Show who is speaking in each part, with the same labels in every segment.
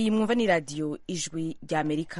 Speaker 1: iyi mwumva ni radiyo ijwi ry'amerika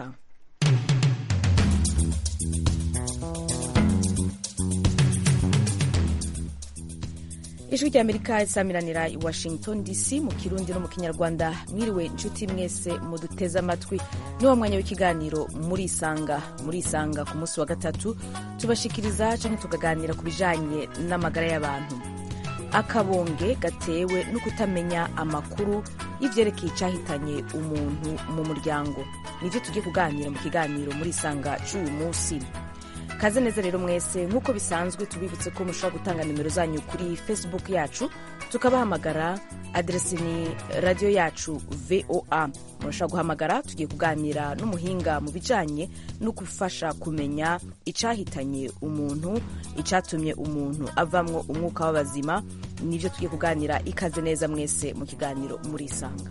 Speaker 1: ijwi ry'amerika risamiranira i washington dc mu kirundi no mu kinyarwanda mwiriwe inshuti mwese muduteze amatwi ni wa mwanya w'ikiganiro murisanga murisanga ku munsi wa gatatu tubashikiriza cyangwa tukaganira ku bijanye n'amagara y'abantu akabonge gatewe no kutamenya amakuru y'ivyerekeye icyahitanye umuntu mu muryango nivyo tugiye kuganira mu kiganiro murisanga c'uyu munsi kaze neza rero mwese nk'uko bisanzwe tubibutse ko mushobora gutanga nimero zanyu kuri facebook yacu tukabahamagara aderesi ni radiyo yacu voa murashobora guhamagara tugiye kuganira n'umuhinga mu bijanye no gufasha kumenya icahitanye umuntu icatumye umuntu avamwo umwuka w'abazima nivyo tugiye kuganira ikaze neza mwese mu kiganiro murisanga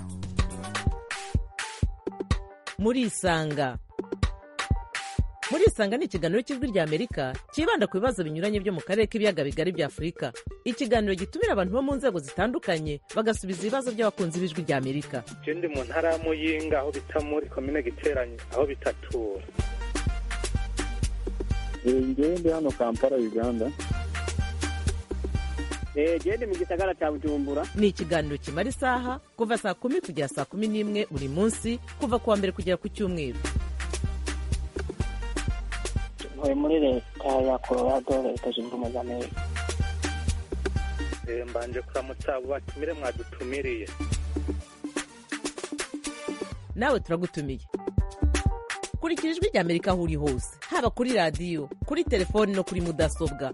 Speaker 2: murisanga murisanga ni ikiganiro cy'ijwi rya amerika cyibanda ku bibazo binyuranye byo mu karere k'ibiyaga bigari bya afurika ikiganiro gitumira abantu bo mu nzego zitandukanye bagasubiza ibibazo by'abakunzi b'ijwi rya amerika
Speaker 3: je ndi mu ntara ya muyinga aho bita muri komine giteranye aho bitatura
Speaker 4: ngewe ndi hano kampala uganda
Speaker 5: gende mu gisagara cya bujumbura
Speaker 2: ni ikiganiro kimara isaha kuva saa kumi kugera saa kumi n'imwe buri munsi kuva ku wa mbere kugera ku cyumweru
Speaker 5: ntuye muri leta ya colorado leta zunze ubumwe za amerika
Speaker 3: Eh, mbanje kuramutsa abo batumire mwadutumiriye
Speaker 2: nawe turagutumiye kurikira ijwi rya amerika aho uri hose haba kuri radiyo kuri telefoni no kuri mudasobwa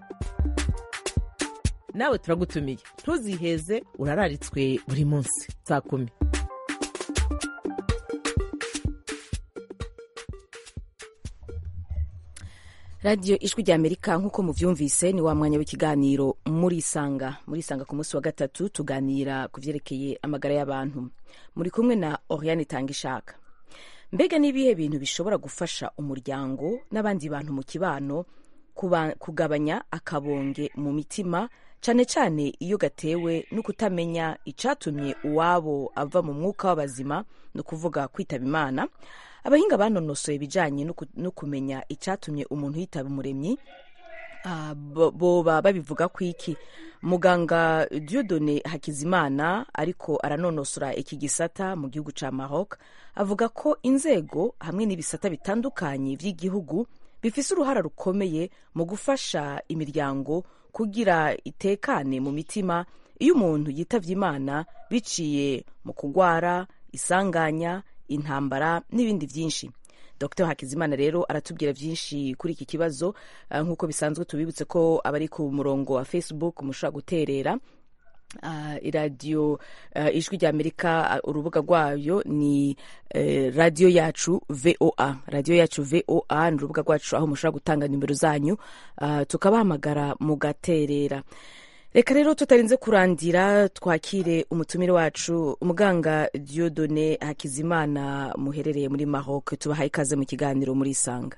Speaker 2: nawe turagutumiye ntuziheze urararitswe buri munsi saa kumi
Speaker 1: radiyo ijwi rya amerika nk'uko muvyumvise ni wa mwanya w'ikiganiro murisanga murisanga ku munsi wa gatatu tuganira ku vyerekeye amagara y'abantu muri kumwe na oriane tangishaka mbega n'ibihe bintu bishobora gufasha umuryango n'abandi bantu mu kibano kuba- kugabanya akabonge mu mitima cane cane iyo gatewe no kutamenya icatumye uwabo ava mu mwuka w'abazima ni ukuvuga kwitaba imana abahinga banonosoye ibijanye no ku- no kumenya icatumye umuntu yitaba umuremyi Ah, bo- boba babivuga ku iki muganga diodone hakizimana ariko aranonosora iki gisata mu gihugu ca maroc avuga ko inzego hamwe n'ibisata bitandukanye vy'igihugu bifise uruhara rukomeye mu gufasha imiryango kugira itekane mu mitima iyo umuntu yitavye imana biciye mu kugwara isanganya intambara n'ibindi vyinshi dr hakizimana rero aratubwira byinshi kuri iki kibazo uh, nk'uko bisanzwe tubibutse ko abari ku murongo wa facebook mushobora guterera uh, iradiyo uh, ijwi rya amerika uh, urubuga rwayo ni uh, radiyo yacu voa radiyo yacu voa ni urubuga rwacu aho mushobora gutanga nimero zanyu uh, tukabahamagara mugaterera reka rero tutarinze kurandira twakire umutumire wacu umuganga diodone hakizimana muherereye muri maroc tubahaye ikaze mu kiganiro muri isanga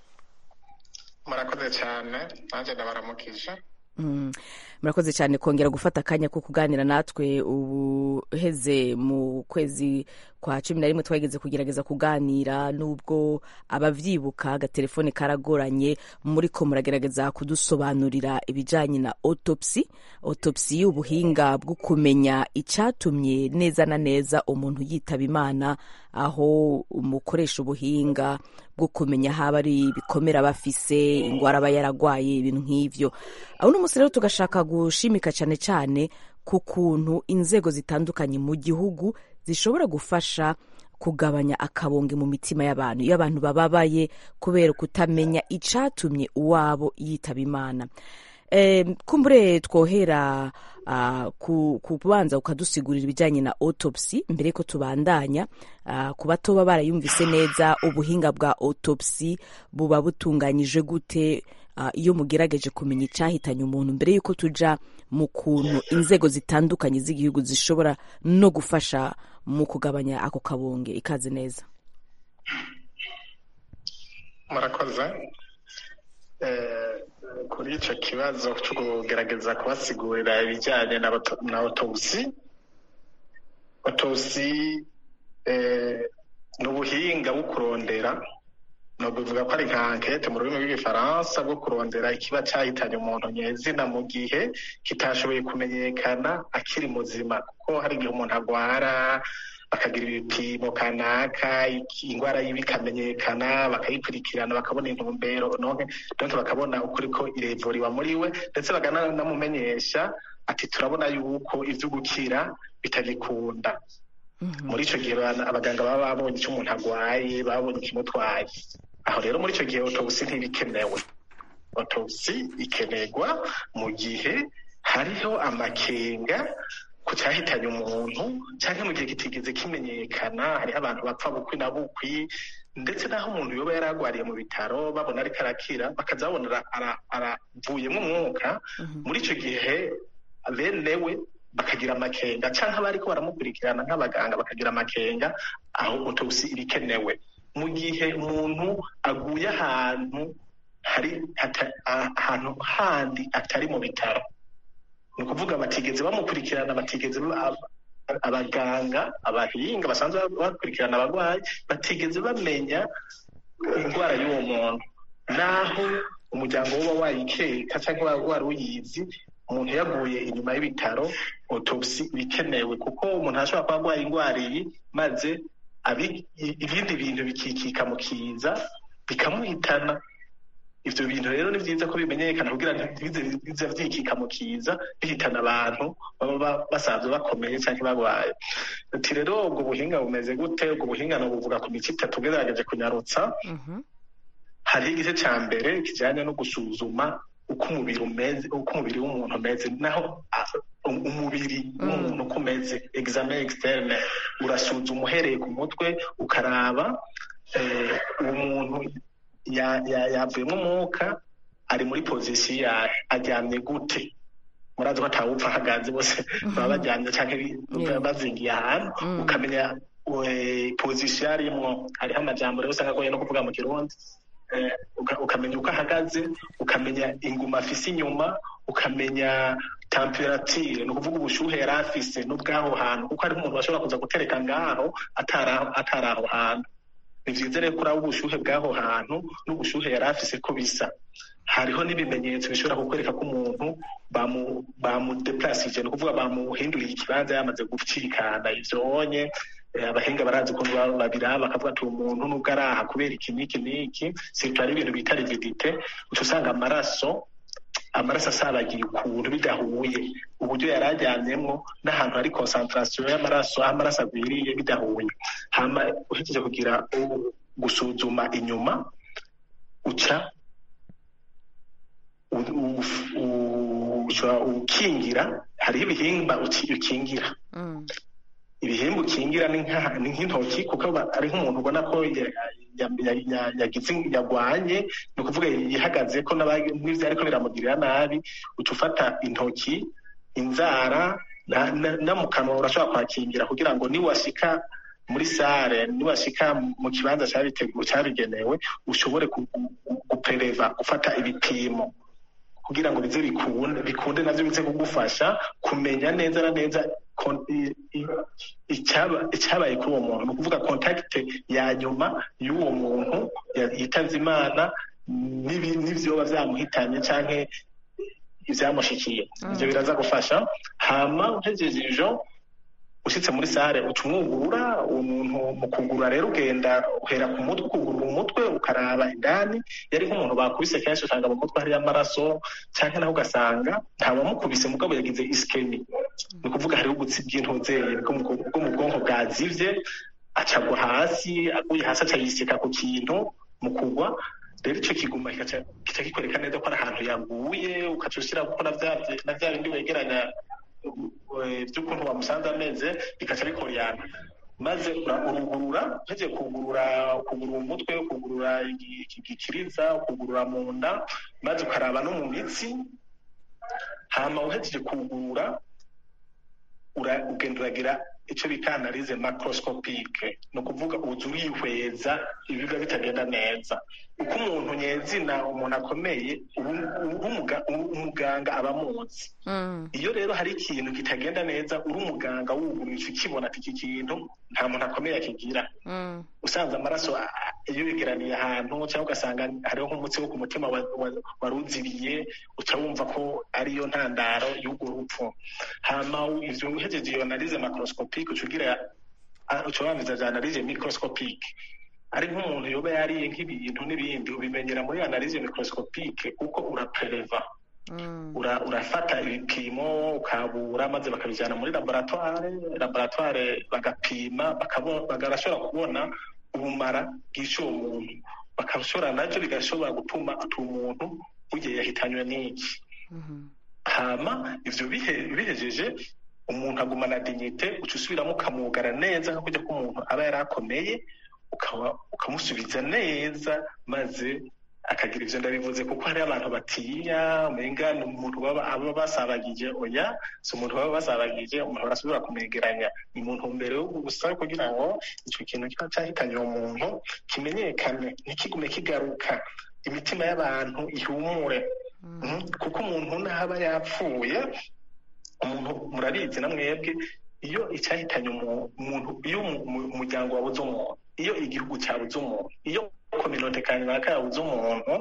Speaker 6: murakoze cyane nanjye ndabaramukije
Speaker 1: Mm. murakoze cyane kongera gufata akanya ko kuganira natwe ubuheze mu kwezi kwa cumi na rimwe twageze kugerageza kuganira nubwo abavyibuka agatelefone karagoranye muriko muragerageza kudusobanurira ibijanye na autopsy autopsy y'ubuhinga bwo kumenya icatumye neza na neza umuntu yitaba imana aho umukoresha ubuhinga bwo kumenya haba ari ibikomere aba afise ingwara aba yaragwaye ibintu nk'ivyo aho uno munsi rero tugashaka gushimika cane cane ku kuntu inzego zitandukanye mu gihugu zishobora gufasha kugabanya akabonge mu mitima y'abantu iyo abantu bababaye kubera kutamenya icatumye uwabo yitaba imana Eh, kumbure twohera uh, ku kubanza ukadusigurira ibijyanye na autopsy mbere yuko tubandanya uh, ku batoba barayumvise neza ubuhinga bwa autopsy buba butunganyije gute uh, iyo mugerageje kumenya icyahitanye umuntu mbere yuko tuja mu kuntu inzego zitandukanye z'igihugu zishobora no gufasha mu kugabanya ako kabonge ikaze neza
Speaker 6: murakoze Eh, kuri icyo kibazo cyo kugerageza kubasigurira ibijyanye na autopsy autopsy eh, ni ubuhinga bwo kurondera no bivuga ko ari nka ankete mu rurimi rw'igifaransa bwo kurondera ikiba cyahitanye umuntu nyezina mu gihe kitashoboye kumenyekana akiri muzima kuko hari igihe umuntu agwara bakagira ibipimo kanaka iki- indwara yiwe ikamenyekana bakayikurikirana bakabona intumbero none donc bakabona ukuri ko irevuriwa muri we ndetse bakananamumenyesha ati turabona yuko ivyo gukira bitagikunda muri icyo gihe abana- abaganga baba babonye icyo umuntu arwaye babonye ikimutwaye aho rero muri icyo gihe autopsy ntibikenewe autopsy ikenerwa mu gihe hariho amakenga ku cyahitanye umuntu cyangwa mu gihe kitigeze kimenyekana hariho abantu bapfa bukwi na bukwi ndetse n'aho umuntu yoba yari arwariye mu bitaro babona ariko arakira bakaza babona ara- ara- aravuyemo umwuka muri icyo gihe bene we bakagira amakenga cyangwa abariko baramukurikirana nk'abaganga bakagira amakenga aho autopsy iba ikenewe mu gihe umuntu aguye ahantu hari hata- a- ahantu handi atari mu bitaro ni ukuvuga batigeze bamukurikirana batigeze ba- abaganga abahinga basanzwe bakurikirana abarwayi batigeze bamenya indwara y'uwo muntu naho umuryango uba wayikeka cyangwa wari uyizi umuntu yaguye inyuma y'ibitaro autopsy bikenewe kuko umuntu ashobora kuba arwaye indwara iyi maze abi- i- ibindi bintu bikikika mu kiza bikamuhitana ivyo bintu rero ni vyiza ko bimenyekana kugira ntibize bize vyikika mu kiza bihitana abantu baba ba- basanzwe bakomeye canke barwaye ati rero ubwo buhinga bumeze gute ubwo buhinga nobuvuga ku mico itatu ugerageje kunyarutsa hariho igice ca mbere kijanye no gusuzuma uko umubiri umeze uko umubiri w'umuntu umeze naho a- um- umubiri w'umuntu uko umeze examen externe urasuzuma uhereye ku mutwe ukaraba eh, uwo muntu ya- ya- yavuyemo umwuka ari muri pozisiyo yayo aryamye gute murazi ko atawupfa ahagaze bose baba baryamye cyangwa
Speaker 1: Yeah.
Speaker 6: bazingiye ahantu
Speaker 1: Mm.
Speaker 6: ukamenya eh, pozisiyo arimwo hariho amajambo rero usanga agoye no kuvuga mu kirundi Eh, uka- ukamenya uko ahagaze ukamenya inguma afise inyuma ukamenya temperature ni ukuvuga ubushuhe yari afise n'ubw'aho hantu kuko hariho umuntu bashobora kuza gutereka ngaho atari aho- atari aho hantu ni vyiza rero kuraba ubushuhe bw'aho hantu n'ubushuhe yari afise ko bisa hariho n'ibimenyetso bishobora kukwereka ko umuntu bamu bamudeplacije ni ukuvuga bamuhinduriye ikibanza yamaze gucikana ivyonye Eh, abahinga barazi ukuntu ba- babiraba bakavuga ati umuntu nubwo ari aha kubera iki n'iki n'iki sirtu hari ibintu bita rigidite uca usanga amaraso amaraso asabagiye ukuntu bidahuye uburyo yari ajyanyemwo n'ahantu hari concentration y'amaraso aho amaraso agwiriye bidahuye hama uhejeje kugira u- gusuzuma inyuma uca u- u- u- uca ukingira hariho ibihimba uki- ukingira ibihimba ukingira ni nka- ni nk'intoki kuko ba- ari nk'umuntu ubona ko ya- ya- ya- ya- yagize yagwanye ni ukuvuga yihagaze ko n'aba- n'ivyo ariko biramugirira nabi uca ufata intoki inzara na- na- no mu kanwa urashobora kwakingira kugira ngo niwashika muri sare niwashika mu kibanza cyabiteguwe cyabigenewe ushobore ku- ku- gupereva gufata ibipimo kugira ngo bize bikunde bikunde navyo bize kugufasha kumenya neza na neza kon- i- i- icyaba- icyabaye kuri uwo muntu ni ukuvuga kontakite ya nyuma y'uwo muntu ya- yitabye imana n'ibi- n'ivyoba vyamuhitanye canke ivyamushikiye ivyo biraza gufasha hama uhejeje ivyo ushitse muri sare uca umwugurura uwo muntu mu kugurura rero ugenda uhera ku mutwe ukugurura umutwe ukaraba indani yari nk'umuntu bakubise kenshi usanga mu mutwe hariyo amaraso canke naho ugasanga ntawamukubise mugabo yagize iskemi ni ukuvuga hariho ubutsi bw'intuzeye bwo mu bwo mu bwonko bwazivye acagwa hasi aguye hasi aca yiseka ku kintu mu kugwa rero ico kiguma kigaca kica kikwereka neza ko ari ahantu yaguye ukaca ushira kuko na vya na vya bindi wegeranya eh, vy'ukuntu wamusanze ameze bikaca bikorana maze ura- urugurura uhejeje kugurura kugurura umutwe kugurura igi- igikiriza kugurura mu nda maze ukaraba no mu mitsi hama uhejeje kugurura ura- ugenda uragira icyo bita analize macroscopique ni ukuvuga uza urihweza ibiba bitagenda neza uko umuntu nyezina umuntu akomeye ubu- ubu umuga- ubu umuganga aba amuzi
Speaker 1: Mm.
Speaker 6: iyo rero hari ikintu kitagenda neza uri umuganga wuguruye ukibona ati iki kintu nta muntu akomeye akigira
Speaker 1: Mm.
Speaker 6: usanze amaraso a- a- iyo yegeraniye ahantu cyangwa ugasanga hariho nk'umutsi wo ku mutima wa- wa- waruziriye uca wumva ko ariyo ntandaro y'urwo rupfu hama ivyo uhejeje iyo analize macroscopique uca ugira a- uca wangiza za analize microscopique ari nk'umuntu yoba yariye nk'ibintu n'ibindi ubimenyera muri analize microscopique uko urapreleva
Speaker 1: Mm.
Speaker 6: ura, urafata ibipimo ukabura maze bakabijyana muri laboratoire laboratoire bagapima bakabo- bagarashobora kubona ubumara bw'ishe uwo muntu bakashobora nabyo bigashobora gutuma ati umuntu bugiye yahitanywe n'iki
Speaker 1: Mhm.
Speaker 6: hama ivyo bihe- bihejeje umuntu agumana dignite uca usubiramo ukamwugara neza nko kujya k'umuntu aba yari akomeye ukaba ukamusubiza neza maze akagira ivyo ndabivuze kuko hari abantu batinya umenga ni umuntu baba aba basabagije oya si umuntu baba basabagije umuntu barasubira kumwegeranya ni mu ntumbero yo gusa kugira ngo ico kintu kiba cahitanye uwo muntu kimenyekane ntikigume kigaruka imitima y'abantu ihumure Mhm. kuko umuntu ntaba yapfuye umuntu murabizi na mwebwe iyo icyahitanye umu- umuntu iyo umu- umu- umuryango wabuze umuntu iyo igihugu cyabuze umuntu iyo kominote kanaka yabuze umuntu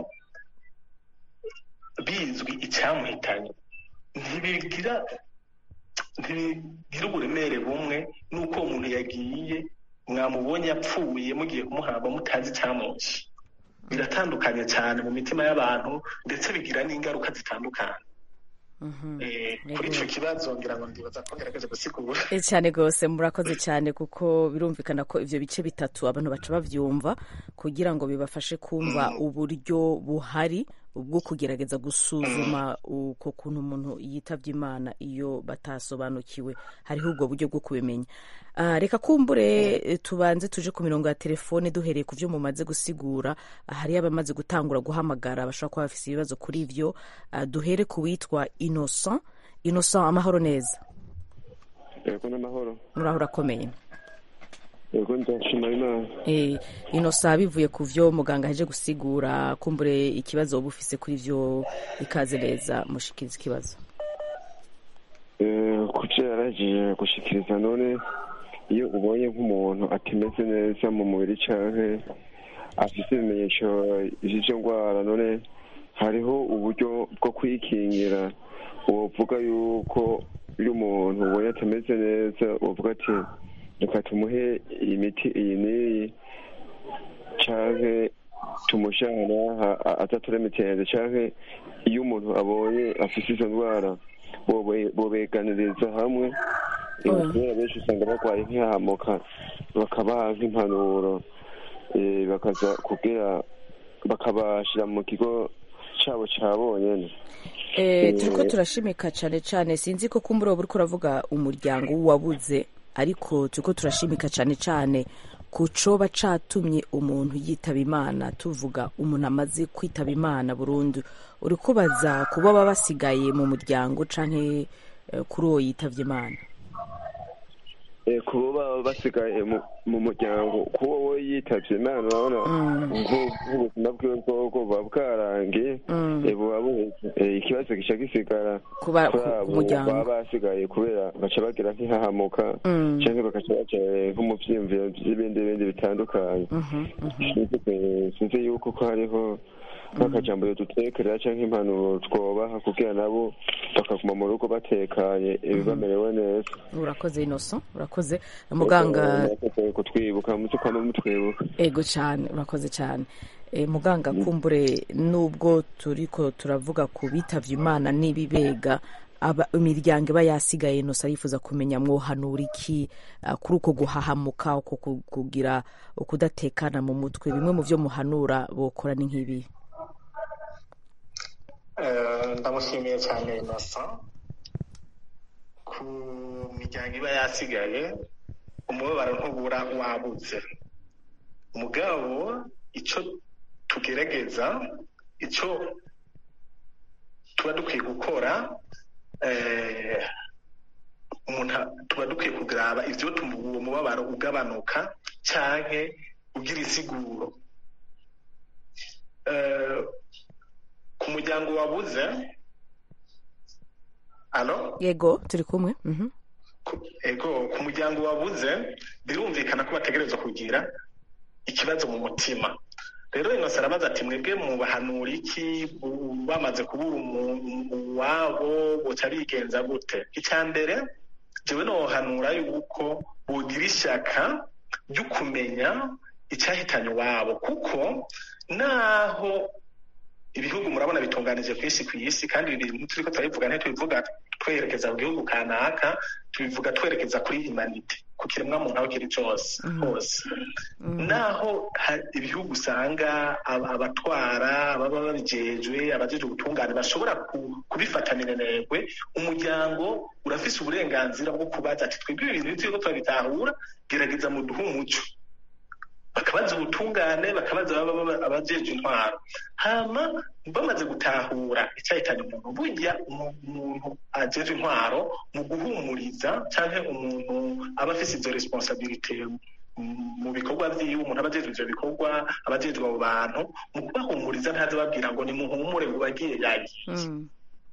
Speaker 6: bizwi icyamuhitanye ntibigira ntibigira uburemere bumwe n'uko uwo muntu yagiye mwamubonye yapfuye mugiye kumuhamba mutazi icyamwishe biratandukanye cyane mu mitima y'abantu ndetse bigira n'ingaruka zitandukanye
Speaker 1: Mhm.
Speaker 6: Eh, kuri icyo kibazo ngira ngo ndibaza ko ngerageze gusigura
Speaker 1: Eh, cyane rwose murakoze cyane kuko birumvikana ko ivyo bice bitatu abantu baca bavyumva kugira ngo bibafashe kumva uburyo buhari bwo kugerageza gusuzuma uko kuntu umuntu yitavye imana iyo batasobanukiwe hariho ubwo buryo bwo kubimenya Ah, reka kumbure eh, tubanze tuje ku mirongo ya telefone duhereye ku vyo mumaze gusigura Ah, hariyo abamaze gutangura guhamagara bashobora kuba bafise ibibazo kuri ivyo Ah, duhere ku witwa innocent innocent amahoro neza
Speaker 7: yego n'amahoro
Speaker 1: muraho urakomeye
Speaker 7: yego ndashima imana
Speaker 1: Eh, inosa bivuye ku vyo muganga aheje gusigura kumbure ikibazo uba ufise kuri vyo ikaze neza mushikiriza ikibazo
Speaker 7: Eh, ku byo yaragiye gushikiriza none iyo ubonye nk'umuntu atameze neza mu mubiri canke afite ibimenyetso vy'izo ndwara none hariho uburyo bwo kwikingira wovuga yuko iyo umuntu ubonye atameze neza wovuga ati reka tumuhe imiti iyi n'iyi canke tumushyana atatura mitende canke iyo umuntu abonye afise izo ndwara bobe- bobeganiriza hamwe
Speaker 1: Oya.
Speaker 7: kubera benshi usanga barwaye nk'ihahamuka bakabaha nk'impanuro eh, bakaza kugira bakabashira mu kigo cabo ca bonyene
Speaker 1: Eh, turiko turashimika cane cane sinzi ko kumbure woba uriko uravuga umuryango w'uwabuze ariko turiko turashimika cane cane ku coba catumye umuntu yitaba imana tuvuga umuntu amaze kwitaba imana burundu uri kubaza ku baba basigaye mu muryango canke eh, kuri uwo yitavye imana
Speaker 7: Eh, kubo baba basigaye mu- mu muryango kuba we yitavye imana urabona nku- nk'ubuzima bwiwe bwobwo buba bwarangiye
Speaker 1: Mm.
Speaker 7: eh, buba buheze Eh, ikibazo gica gisigara
Speaker 1: Kuba-
Speaker 7: kuri
Speaker 1: ku- ku
Speaker 7: abo
Speaker 1: muryango.
Speaker 7: baba basigaye kubera baca bagira nk'ihahamuka
Speaker 1: Mm.
Speaker 7: canke bagaca baja eh, nko mu vyiyumviro vy'ibindi bindi bitandukanye
Speaker 1: Mhm, mhm.
Speaker 7: Sinzi, eh, sinzi yuko ko hariho nk'akajambo yodutekerera canke impanuro twobaha kugira nabo bakaguma mu rugo batekanye eh, bamerewe neza
Speaker 1: urakoze inoso urakoze muganga
Speaker 7: murakoze kutwibuka muze kwama mutwibuka
Speaker 1: ego cyane urakoze cyane e, muganga kumbure nubwo turiko turavuga ku bitavye imana n'ibibega aba imiryango iba yasigaye inosa yifuza kumenya mwohanura iki ah, kuri uko guhahamuka uko ku- kugira ukudatekana mu mutwe bimwe mu vyo muhanura bokora ni nk'ibi
Speaker 6: Eh, ndamushimiye cyane innocent ku miryango iba yasigaye umubabaro ntubura wabuze mugabo icyo tugerageza icyo tuba dukwiye gukora eh, umuntu a- tuba dukwiye kugraba ivyo tuma uwo mubabaro ugabanuka canke ugira insiguro Eh, ku muryango wabuze alo
Speaker 1: yego turi kumwe Mhm.
Speaker 6: ku- ego ku muryango wabuze birumvikana ko bategerezwa kugira ikibazo mu mutima rero inose arabaza ati mwebwe mubahanura iki bu- bamaze kubura umu- uwabo boca bigenza gute icya mbere jewe nohanura yuko bogira ishaka ryo kumenya icyahitanye iwabo kuko naho ibihugu murabona bitunganije ku isi ku isi kandi ibi bintu turiko turabivuga ntitubivuga twerekeza ku gihugu kanaka tubivuga twerekeza kuri humanite ku kiremwa muntu aho kiri cose hose naho ha- ibihugu usanga ab- abatwara ababa babijejwe abajejwe ubutungane bashobora ku- kubifata minenegwe umuryango urafise uburenganzira bwo kubaza ati twebwe ibi bintu turiko turabitahura gerageza muduhe umuco bakabaza ubutungane bakabaza ababa baba- abajejwe intwaro hama bamaze gutahura icyahitanye umuntu burya umu- umuntu ajejwe intwaro mu guhumuriza canke umuntu aba afise izo responsabilite mu- mu bikorwa vyiwe umuntu aba ajejwe ivyo bikorwa aba ajejwe abo bantu mu kubahumuriza ntaze babwira ngo nimuhumure ngo bagiye yagiye
Speaker 1: Mm.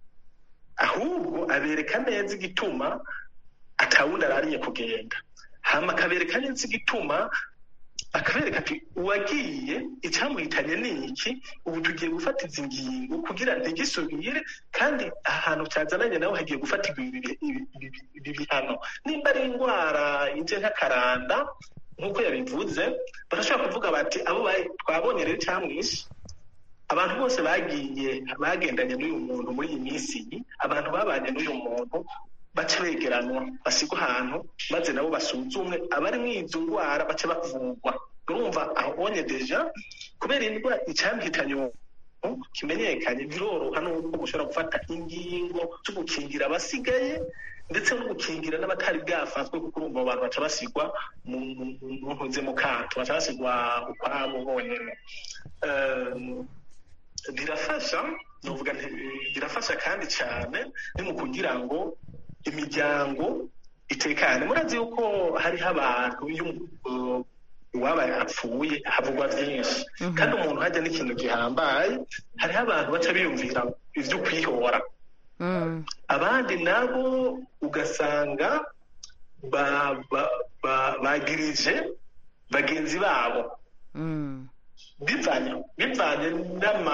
Speaker 6: ahubwo abereka neza igituma atawundi arariye kugenda hama akabereka neza igituma akabereka ati uwagiye icyamuhitanye ni iki ubu tugiye gufata izi ngingo kugira ntigisubire kandi ahantu cyazananye nawe hagiye gufatirwa ibi ibi- ibi- ibi bihano nimba ari indwara ije nk'akaranda nk'uko yabivuze barashobora kuvuga bati abo ba- twabonye rero icyamwishe abantu bose bagiye bagendanye n'uyu muntu muri iyi minsi iyi abantu babanye n'uyu muntu bace begeranwa basigwa ahantu maze nabo basuzumwe abari muri izo ndwara bace bavurwa urumva aho ubonye deja kubera indwara icyamuhitanye uwo muntu kimenyekanye biroroha n'uko ushobora gufata ingingo zo gukingira abasigaye ndetse no gukingira n'abatari bwafatwe kuko urumva abo bantu baca basigwa mu mu- mu ntuze mu kato baca basigwa ukwabo bonyene Ehm, birafasha novuga nti birafasha kandi cyane ni mu kugira ngo imiryango itekane murazi yuko hariho abantu iyo uh, uwaba apfuye havugwa byinshi kandi umuntu hajya n'ikintu gihambaye hariho abantu baca biyumvira ivyo kwihora
Speaker 1: Mm.
Speaker 6: abandi nabo ugasanga ba- ba- ba- bagirije bagenzi babo
Speaker 1: Mm.
Speaker 6: bivanye bivanye n'ama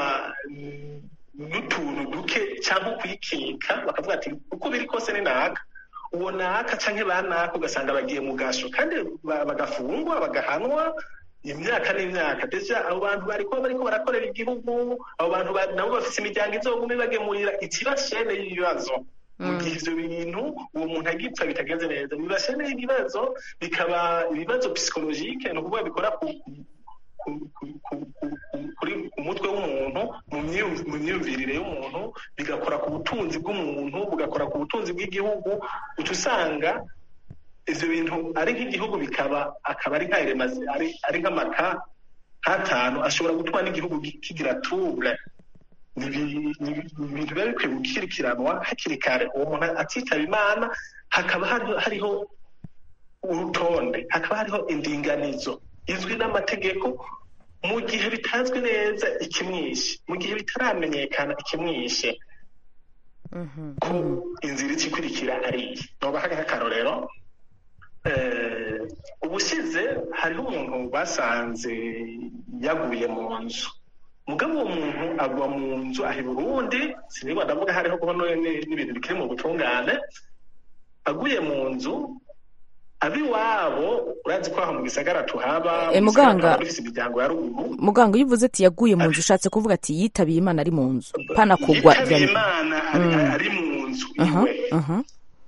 Speaker 6: n'utuntu duke cyangwa kwikeka bakavuga ati uko biri kose ni naka uwo naka canke ba naka ugasanga bagiye mu gasho kandi ba- bagafungwa bagahanwa imyaka n'imyaka deja abo bantu bariko bariko barakorera igihugu abo bantu ba- nabo bafise imiryango izoguma ibagemurira ikibashene y'ibibazo mu gihe ivyo bintu uwo muntu agipfa bitagenze neza bibashene y'ibibazo bikaba ibibazo psychologique ni ukuvuga bikora ku ku- ku- ku- ku- ku- kuri ku mutwe w'umuntu mu myumv- mu myumvirire y'umuntu bigakora ku butunzi bw'umuntu bugakora ku butunzi bw'igihugu uca usanga ivyo bintu ari nk'igihugu bikaba akaba ari nk'aheremazi ari ari nk'amaka nk'atanu ashobora gutuma n'igihugu gi- kigira trouble ni ibi- ni ibi- ni ibintu biba bikwiye gukurikiranwa hakiri kare uwo muntu atitaba imana hakaba hariho hariho urutonde hakaba hariho indinganizo izwi n'amategeko mu gihe bitazwi neza ikimwishe mu gihe bitaramenyekana ikimwishe
Speaker 1: Mhm.
Speaker 6: ko inzira ikikurikira ari iyi nobaha nk'akarorero eh, ubushize hariho umuntu basanze yaguye mu nzu mugabo uwo muntu agwa mu nzu aha i burundi sinigwa ndavuga hariho kuba n'ibintu bikiri mu butungane aguye mu nzu abiwabo urazi ko aho mu gisagara tuhaba
Speaker 1: Eh,
Speaker 6: mu gisagara
Speaker 1: muganga.
Speaker 6: tuhaba dufise imiryango ya ruguru
Speaker 1: muganga iyo uvuze ati yaguye mu nzu ushatse kuvuga ati yitabiye imana ari mu nzu pana kugwa
Speaker 6: yitabiye
Speaker 1: bya-
Speaker 6: imana ari,
Speaker 1: Mm.
Speaker 6: ari mu nzu
Speaker 1: Aha,
Speaker 6: iwe
Speaker 1: aha.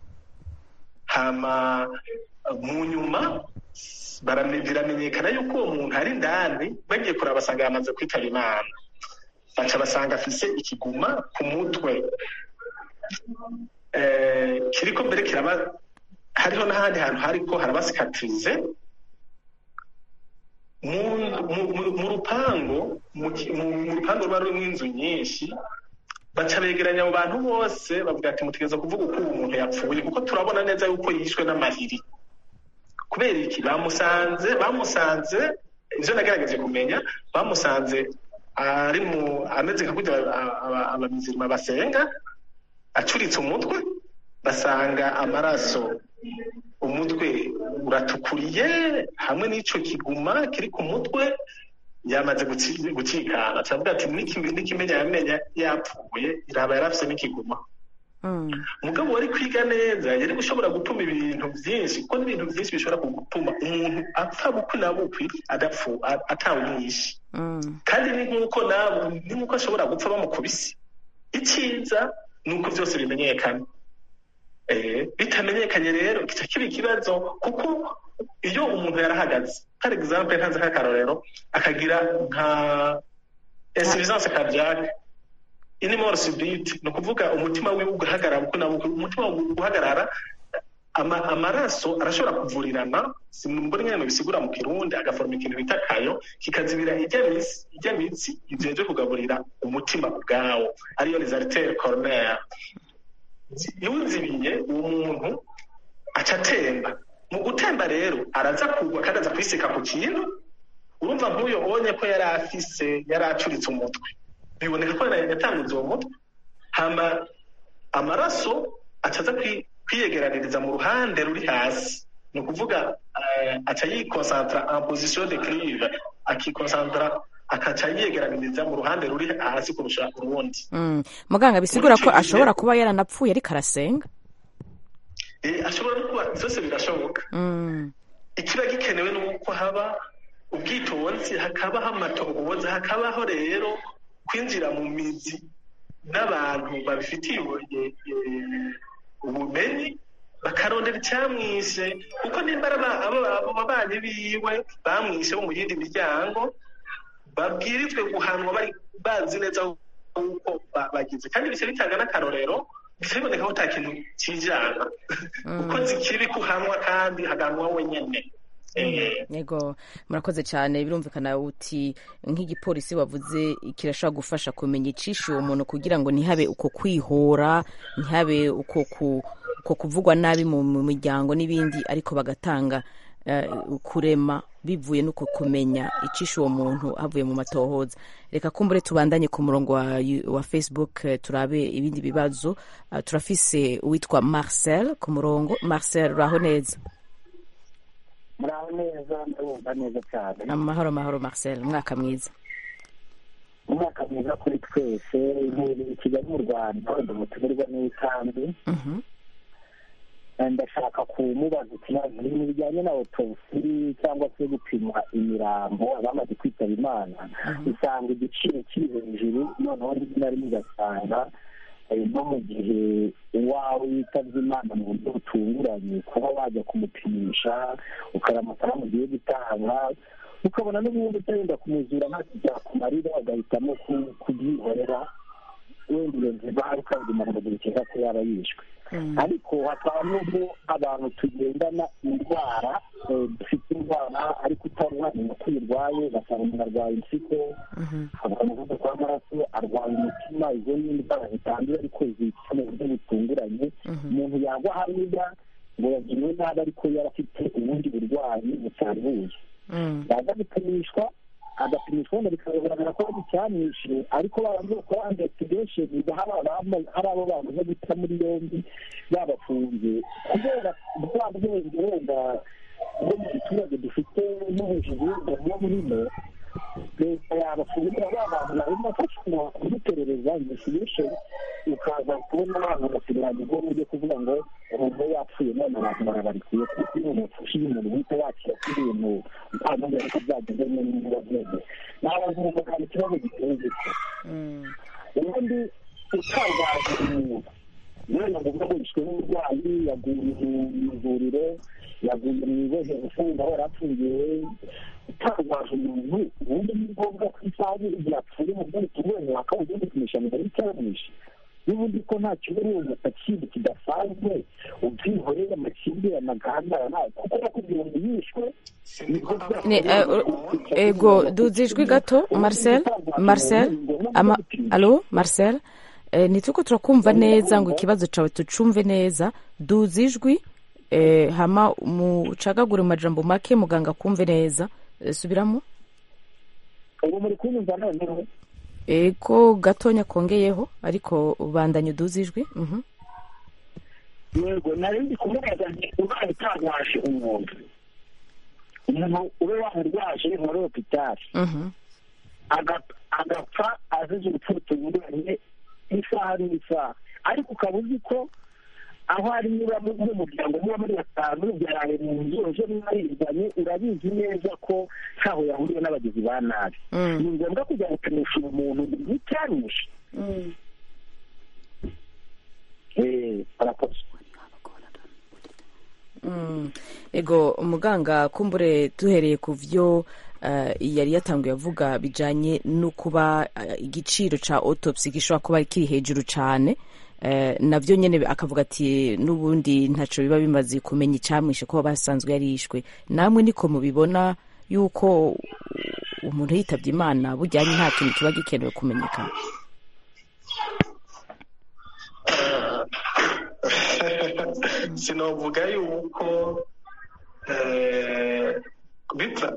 Speaker 6: hama mu nyuma barame- biramenyekana yuko uwo muntu ari indani bagiye kuraba basanga yamaze kwitaba imana baca basanga afise ikiguma ku mutwe Eh, kiriko mbere kiraba hariho n'ahandi hantu hariko harabasikatrize mu, mu, mu, mu rupango mu, ki- mu, mu rupango ruba rurimwo inzu nyinshi baca begeranya abo bantu bose bavuga ati mutegereza kuvuga uko uwo muntu yapfuye kuko turabona neza yuko yishwe n'amahiri kubera iki bamusanze bamusanze ivyo nagerageje kumenya bamusanze ari mu ameze nka kurya aba- aba- abamizirima basenga acuritse umutwe basanga amaraso umutwe uratukuriye hamwe n'ico kiguma kiri ku mutwe yamaze guci- gucikana cavuga ati "N'iki- n'ikimenya yamenya yapfuye iraba yarafise n'ikiguma
Speaker 1: Mm.
Speaker 6: mugabo wari kwiga neza yari gushobora gutuma ibintu byinshi kuko n'ibintu byinshi bishobora gutuma umuntu apfa bukwi na bukwi adapfu a- atawumwishe
Speaker 1: Mm.
Speaker 6: kandi ni nk'uko nabo ni nk'uko ashobora gupfa bamukubise icyiza ni uko byose bimenyekana Eh, bitamenyekanye rero kica kiba ikibazo kuko iyo umuntu yarahagaze par exemple ntanze nk'akarorero akagira nka insuffisance cardiaque ini mort subite ni ukuvuga umutima wiwe ugahagarara uko na buko umutima ugahagarara ama, amaraso arashobora kuvurirana simbona ingene bisigura mu kirundi agaforoma ikintu bita kayo kikazibira ijya mitsi ijya mitsi ivyo kugaburira umutima ubwawo ariyo les artères coronaires iwuzibiye uwo muntu aca atemba mu gutemba rero araza kugwa kandi aza kwisika ku kintu urumva nk'uyo ubonye ko yari afise yari acuritse umutwe biboneka ko yari yatanguze uwo mutwe hama amaraso aca aza kwi- kwiyegeraniriza mu ruhande ruri hasi ni ukuvuga eh, aca yikonsantra en position de clive akikonsantra akaca yiyegeraniriza mu ruhande ruri hasi kurusha urundi
Speaker 1: Mm. muganga bisigura ko ashobora kuba yaranapfuye ariko arasenga
Speaker 6: Eh, ashobora no kuba byose birashoboka
Speaker 1: Mm.
Speaker 6: ikiba gikenewe ni uko haba ubwitonzi hakabaho amatohoza hakabaho rero kwinjira mu mizi n'abantu babifitiye ubu- eh, eh, ubumenyi bakarondera icyamwishe kuko nimba ari aba- aba- abo babanyi biwe bamwishe bo mu yindi miryango babwirijwe guhanwa bari bazi neza uko ba- bagize kandi bise bitanga n'akarorero bise biboneka ko ata kintu kijana kuko zikiri kuhanwa kandi haganwa wenyene Eh,
Speaker 1: yego murakoze cyane birumvikana uti nk'igipolisi wavuze kirashobora gufasha kumenya icishe uwo muntu kugira ngo ntihabe uko kwihora ntihabe uko ku- uko kuvugwa nabi mu mu miryango n'ibindi ariko bagatanga eh, kurema bivuye n'uko kumenya icishe uwo muntu havuye mu matohoza reka kumbure tubandanye ku murongo wa, wa facebook eh, turabe ibindi bibazo Ah, turafise uwitwa marcel ku murongo marcel uraho neza
Speaker 5: muraho neza ndabumva neza cyane
Speaker 1: amahoro mahoro marcel umwaka mwiza
Speaker 5: umwaka mwiza kuri twese intebe i kigali mu rwanda ndi umutumirwa n'itambi
Speaker 1: Mhm.
Speaker 5: ndashaka kumubaza ikibazo ibintu bijyanye na autopsy cyangwa se gupima imirambo abamaze kwitaba imana usanga igiciro kiri hejuru noneho rimwe na rimwe ugasanga eh, no mu gihe uwawe yitabye imana mu buryo butunguranye kuba wajya kumupimisha ukaramutsa mugiye gutanga ukabona n'ubundi utagenda kumuzura ntacyo byakumarira agahitamo ku- kubyihorera wenda iyo nzira ari ukabwima ngo dukeka ko yaba yishwe ariko hakaba n'ubwo abantu tugendana indwara eh, dufite indwara ariko utari wamenya ko uyirwaye ugasanga umuntu arwaye impyiko arwaye umuvuduko w'amaraso arwaye umutima izo ni indwara zitandura ariko zica mu buryo butunguranye umuntu yagwa hariya ngo yagiriwe nabi ariko yari afite ubundi burwayi butambuye
Speaker 1: Mm.
Speaker 5: yaza gupimishwa agapimishwa wenda bikagaragara ko ari icyamwishe ariko babanza gukora investigation hari abama- hari abo bamaze guta muri yombi babafunze kubera bwa bwenge wenda bwo mu giturage dufite n'ubujiji bwo burimo leta yabafungura ba bantu barimo bafashwa kuduperereza investigation ukaza kubona abantu basigaranye ubwo buryo kuvuga ngo umuntu we yapfuye none abantu barabarikuye kuko iyo umuntu ufashe umuntu uhita yakira ko ibintu ntabwo ariko byageze neza byose nabaza umuntu kandi ikibazo giteye gutya ubundi utangaje umuntu none ngo ubwo yishwe n'uburwayi yaguye mu ivuriro yaguye mu ibohero ufunga aho yari afungiwe utangaje umuntu ubundi ni ngombwa ko isaha igihe apfuye mu byo bitunguranye wakaba ugiye gupimisha ngo urebe icyamwishe n'ubundi ko nta kibazo uwo kindi kidasanzwe ubyihoreye amakimbirane agahagarara kuko nakubwira ngo yishwe
Speaker 1: Ni, eh, ego duze ijwi gato marcel marcel ama alo marcel eh, ntituko turakumva neza ngo ikibazo cawe tucumve neza duza ijwi eh, hama mucagagure mu majambo make muganga kumve neza Eh, subiramo
Speaker 5: ubu muri kunyumva noneho
Speaker 1: ego gatonya kongeyeho ariko ubandanye uduza ijwi mhm.
Speaker 5: yego nari ndi kumubaza nti ubaye utagwaje umuntu umuntu ube wamurwaje muri hopitali
Speaker 1: Mhm.
Speaker 5: aga- agapfa azize urupfu rutunguranye isaha n'isaha ariko ukaba uzi ko aho ari niba mu- nk'umuryango muba muri batanu byaraye mu nzu ejo mwarizanye urabizi neza ko ntaho yahuriye n'abagizi ba nabi
Speaker 1: Mm.
Speaker 5: ni ngombwa kujya gupimisha uwo muntu nticyarushe Eh, barakoze
Speaker 1: Mm. ego umuganga kumbure duhereye ku vyo eh, yari yatanguye avuga bijanye no kuba eh, igiciro ca autopsy gishobora kuba kiri hejuru cane eh, navyo nyene akavuga ati n'ubundi ntaco biba bimaze kumenya icamwishe ko basanzwe yarishwe namwe niko mubibona yuko umuntu yitavye imana bujyanye nta kintu kiba gikenewe kumenyekana
Speaker 6: sinovuga yuko eh, bipfa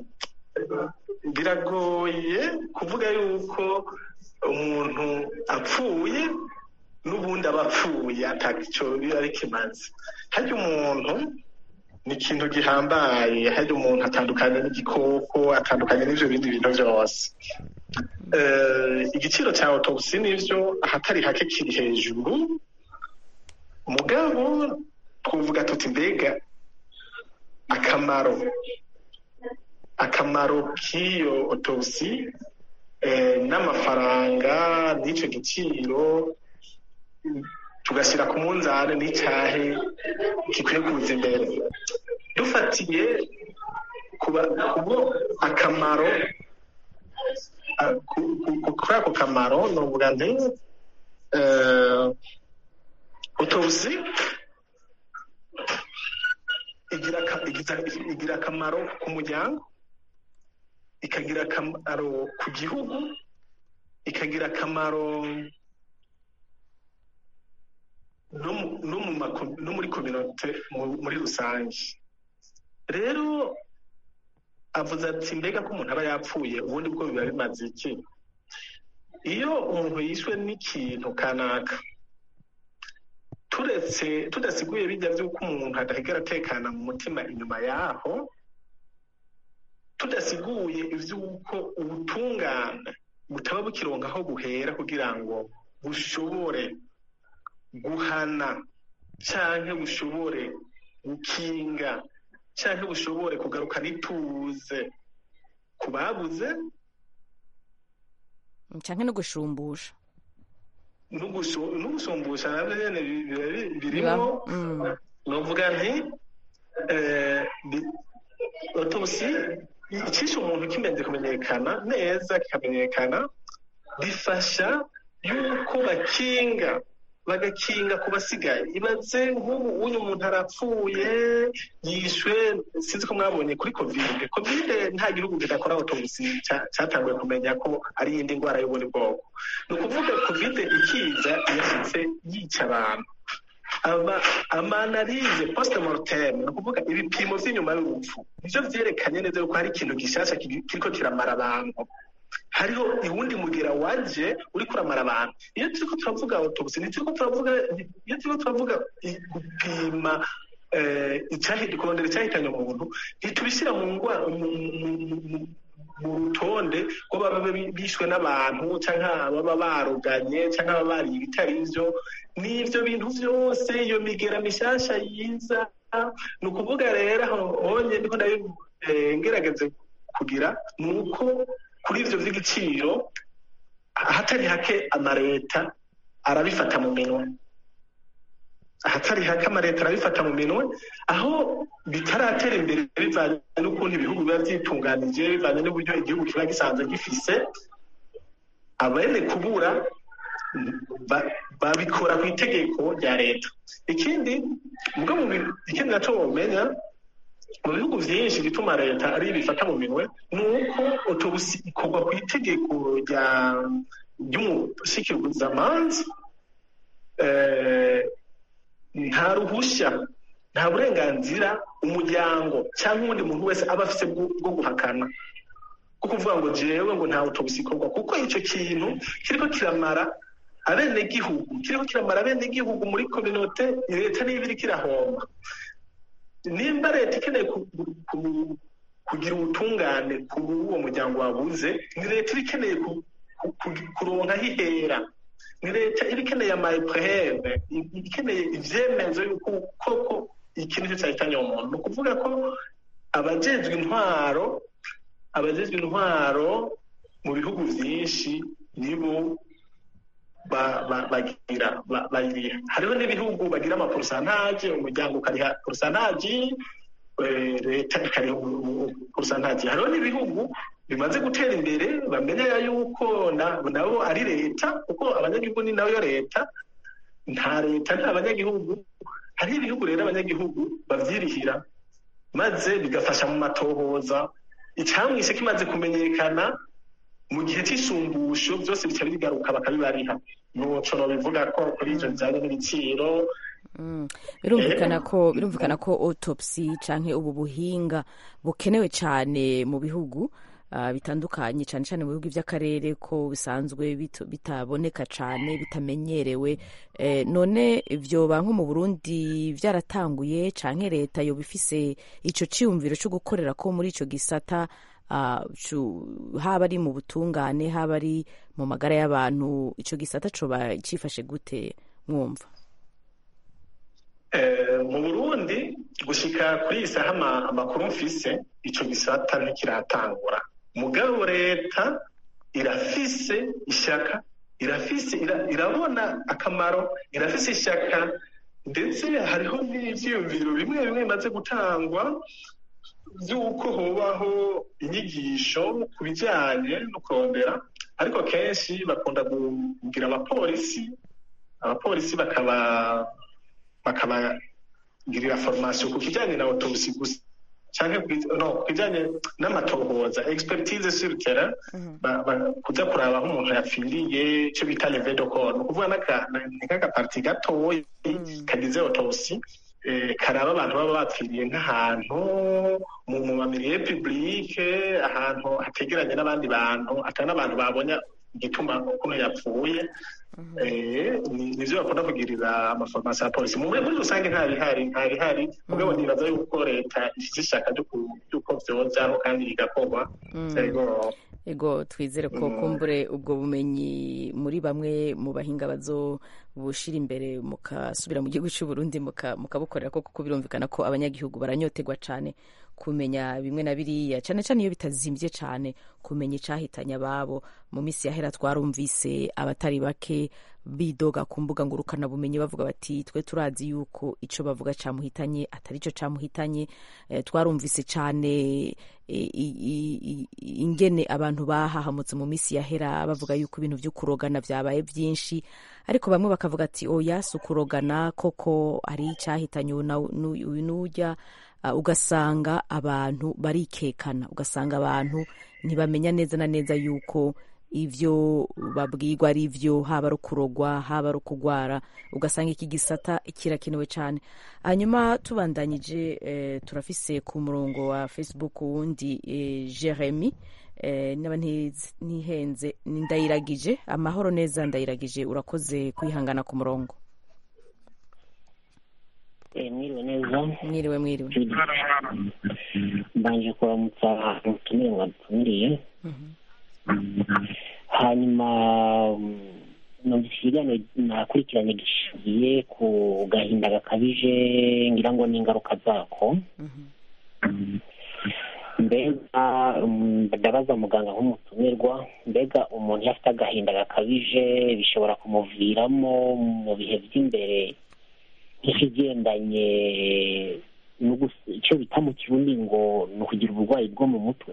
Speaker 6: biragoye kuvuga yuko umuntu apfuye n'ubundi aba apfuye ataco biba bikimaze harya umuntu ni ikintu gihambaye harya umuntu atandukanye n'igikoko atandukanye n'ivyo bindi bintu vyose Eh, igiciro cya autopsy nivyo ahatari hake kiri hejuru mugabo twavuga tuti mbega akamaro akamaro k'iyo autopsy eh, n'amafaranga n'icyo giciro tugashyira ku munzani n'icyahe gikwiye kuza imbere dufatiye kuba kubo akamaro a- ku- ku- ku- kuri ako kamaro novuga nti eh, autopsy igira aka- igiza- igira akamaro ku muryango ikagira akamaro ku gihugu ikagira akamaro no mu- no mu mako- no muri kominote mu- muri rusange rero avuze ati mbega ko umuntu aba yapfuye ubundi bwo biba bimaze iki iyo umuntu yishwe n'ikintu kanaka turetse tudasiguye bijya by'uko umuntu adahigera atekana mu mutima inyuma yaho tudasiguye iby'uko ubutungane butaba bukironka aho buhera kugira ngo bushobore guhana canke bushobore gukinga canke bushobore kugarukana ituze ku babuze
Speaker 1: canke no gushumbusha
Speaker 6: n'ugushu- n'ugusumbusha navyo nyene bi- biba bi-
Speaker 1: bibaho
Speaker 6: birimwo
Speaker 1: Mm.
Speaker 6: novuga nti eh, bi- autopsy icisha umuntu kimaze kumenyekana neza kikamenyekana bifasha yuko bakinga bagakinga ku basigaye ibaze nk'ubu uyu muntu arapfuye yishwe sinzi ko mwabonye kuri kovide kovide nta gihugu kidakora autopsy ca- catanguye kumenya ko ari iyindi ndwara y'ubundi bwoko ni ukuvuga kovide ikiza yashitse yica abantu aba amanarize post mortem ni ukuvuga ibipimo vy'inyuma y'urupfu nivyo vyerekanye neza yuko hari ikintu gishasha kiri- kiriko kiramara abantu hariho iwundi mugira waje uriko uramara abantu iyo turiko turavuga autopsy ntituriko turavuga iyo turiko turavuga i- gupima eh, icyahi- kurondera icyahitanye umuntu ntitubishyira mu ngwa mu- mu- mu- mu- mu rutonde ko baba bi- bishwe n'abantu cyangwa baba baruganye cyangwa baba bariye ibitari byo n'ibyo bintu byose iyo migera mishasha yiza ni ukuvuga rero aho honye ndiko ndabi- eh, ngerageze kugira ni uko kuri ivyo vy'igiciro ahatari hake amareta arabifata mu minwe ahatari hake amareta arabifata mu minwe aho bitaratera imbere bivanye n'ukuntu ibihugu biba vyitunganije bivanye n'uburyo igihugu kiba gisanzwe gifise abene kubura ba- babikora ku itegeko rya leta ikindi ubwo mu bi- ikindi naco womenya mu bihugu vyinshi bituma leta ari bifata mu minwe ni uko autobusi ikorwa ku itegeko rya ry'umushikizamanza nta ruhushya nta burenganzira umuryango cyangwa undi muntu wese aba afite bwo bwo guhakana bwo kuvuga ngo jewe ngo ntawe tubikorwa kuko icyo kintu kiriko kiramara abenegihugu kiriko kiramara abenegihugu muri kominote leta niba iriko irahomba nimba leta ikeneye ku- ku- kugira ubutungane kuri uwo muryango wabuze ni leta iba ikeneye ku- ku- ku- kuronka aho ihera ni leta iba ikeneye amayipreve ikeneye ivyemezo yuko koko ikintu cyo cyahitanye uwo muntu ni ukuvuga ko abajejwe intwaro abajejwe intwaro mu bihugu vyinshi nibo ba- ba- bagira ba- bagira hariho n'ibihugu bagira amaporosantaje umuryango ukariha porosantaje eh, leta ikariha porosantaje hariho n'ibihugu bimaze gutera imbere bamenya yuko na- nabo ari leta kuko abanyagihugu ni nayo leta nta leta nta banyagihugu hariho ibihugu rero abanyagihugu bavyirihira maze bigafasha mu matohoza icamwishe kimaze kumenyekana mu gihe c'isumbusho byose bica bigaruka bakabibariha nuco nobivuga ko kuri ivyo bijanye n'ibiciro
Speaker 1: Mm. birumvikana ko birumvikana ko autopsy canke ubu buhinga bukenewe cyane mu bihugu ah, bitandukanye cyane cyane mu bihugu by'akarere ko bisanzwe bito- bitaboneka cyane bitamenyerewe eh, none vyoba nko mu Burundi byaratanguye canke leta yoba ifise ico ciyumviro cyo gukorera ko muri ico gisata ah, cu- haba ari mu butungane haba ari mu magara y'abantu ico gisata coba cifashe gute mwumva
Speaker 6: Eh, mu burundi gushika kuri iyi saha ama- amakuru mfise ico gisata ntikiratangura mugabo leta irafise ishaka irafise ira- irabona akamaro irafise ishaka ndetse hariho n'ivyiyumviro bimwe bimwe bimaze gutangwa vy'uko hobaho inyigisho ku bijanye no kurondera ariko kenshi bakunda kugira abapolisi abapolisi bakaba bakabagirira formation ku kijanye na autopsy gusa canke ku- no ku kijanye n'amatohoza expertise sur terrain ba- ba- kuza kuraba aho umuntu yapfiriye ico bita leve de corps ni ukuvuga n'aka- ni nk'agaparti gatoyi kagize autopsy eh, karaba abantu baba bapfiriye nk'ahantu mu mu mamiriye publike ahantu hategeranye n'abandi bantu atari n'abantu babonye igituma ukuntu yapfuye Eh, ni- nivyo bakunda kugirira amaformasi ya polisi muri muri rusange nta bihari nta bihari mugabo nibaza yuko leta ifite ishaka ryo ku- ry'uko vyozaho kandi bigakorwa ego
Speaker 1: ego twizere ko kumbure ubwo bumenyi muri bamwe mu bahinga bazobushira imbere mukasubira mu gihugu cy'u Burundi muka- mukabukorera ko kuko birumvikana ko abanyagihugu baranyotegwa cyane kumenya bimwe na biriya cyane cyane iyo bitazimbye cyane kumenya icyahitanye ababo mu minsi yahera twarumvise abatari bake bidoga ku mbuga ngurukanabumenyi bavuga bati twe turazi yuko icyo bavuga cyamuhitanye atari cyo cyamuhitanye Eh, twarumvise cyane eh, i- i- i- ingene abantu bahahamutse mu minsi yahera bavuga yuko ibintu byo kurogana byabaye byinshi ariko bamwe bakavuga ati oya si ukurogana koko ari icyahitanye uyu na- n'uyu uyu n'ujya Ah, ugasanga abantu barikekana ugasanga abantu ntibamenya neza na neza yuko ivyo babwirwa ari vyo haba ari ukurogwa haba ari ukugwara ugasanga iki gisata kirakenewe cyane hanyuma tubandanyije eh, turafise ku murongo wa facebook wundi eh, jeremy eh, naba ntiz- ntihenze ni ndayiragije amahoro neza ndayiragije urakoze kwihangana ku murongo
Speaker 8: Eh, mwiriwe neza
Speaker 1: mwiriwe mwiriwe
Speaker 8: mbanje kuramutsa umutumire mwadutumiriye hanyuma mm, numvise ikiganiro nakurikiranye gishingiye ku gahinda gakabije ngira ngo n'ingaruka zako mbega mm, ndabaza muganga nk'umutumirwa mbega umuntu iyo afite agahinda gakabije bishobora kumuviramo mu bihe by'imbere nk'ikigendanye no gus- icyo bita mu kirundi ngo ni ukugira uburwayi bwo mu mutwe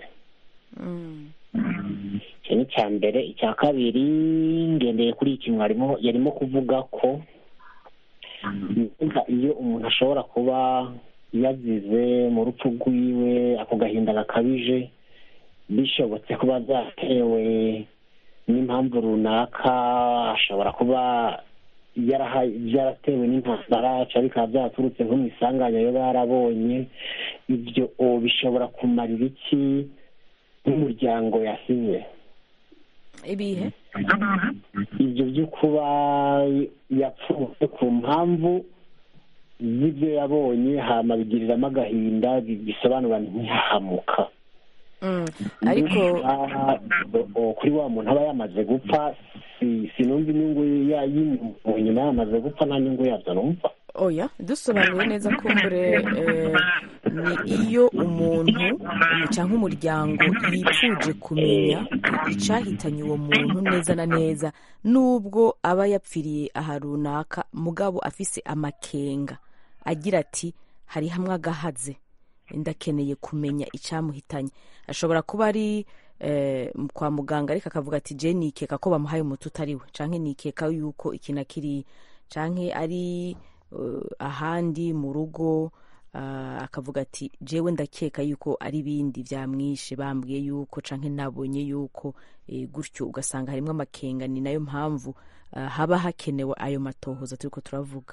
Speaker 8: icyo ni icya mbere icya kabiri ngendeye kuri iki mwarimu yarimo kuvuga ko mbega iyo umuntu ashobora kuba yazize mu rupfu rwiwe ako gahinda gakabije bishobotse kuba byatewe n'impamvu runaka ashobora kuba byaratewe n'intambara cyangwa bikaba byaraturutse nko mu isanganya yo barabonye ibyo bishobora kumarira iki nk'umuryango yasinye
Speaker 1: ibihe
Speaker 8: ibyo byo kuba yapfuye ku mpamvu z'ibyo yabonye hama bigiriramo agahinda bisobanura ntihahamuka
Speaker 1: ariko
Speaker 8: kuri wa muntu aba yamaze gupfa sinumva inyungu nyuma yamaze gupfa nta nyungu yabyo numva
Speaker 1: oya dusobanuye neza ko mbere ni iyo umuntu cyangwa umuryango yifuje kumenya icyahitanye uwo muntu neza na neza nubwo aba yapfiriye aha runaka mugabo afise amakenga agira ati hari hamwe agahaze ndakeneye kumenya icyamuhitanye ashobora kuba ari kwa muganga ariko akavuga ati je nikeka ko bamuhaye umuti utariwe cyangwa nikeka yuko iki na kiri cyangwa ari ahandi mu rugo akavuga ati jewe ndakeka yuko ari ibindi byamwishe bambwiye yuko cyangwa nabonye yuko gutyo ugasanga harimo amakenga ni nayo mpamvu haba hakenewe ayo matohoza turi ko turavuga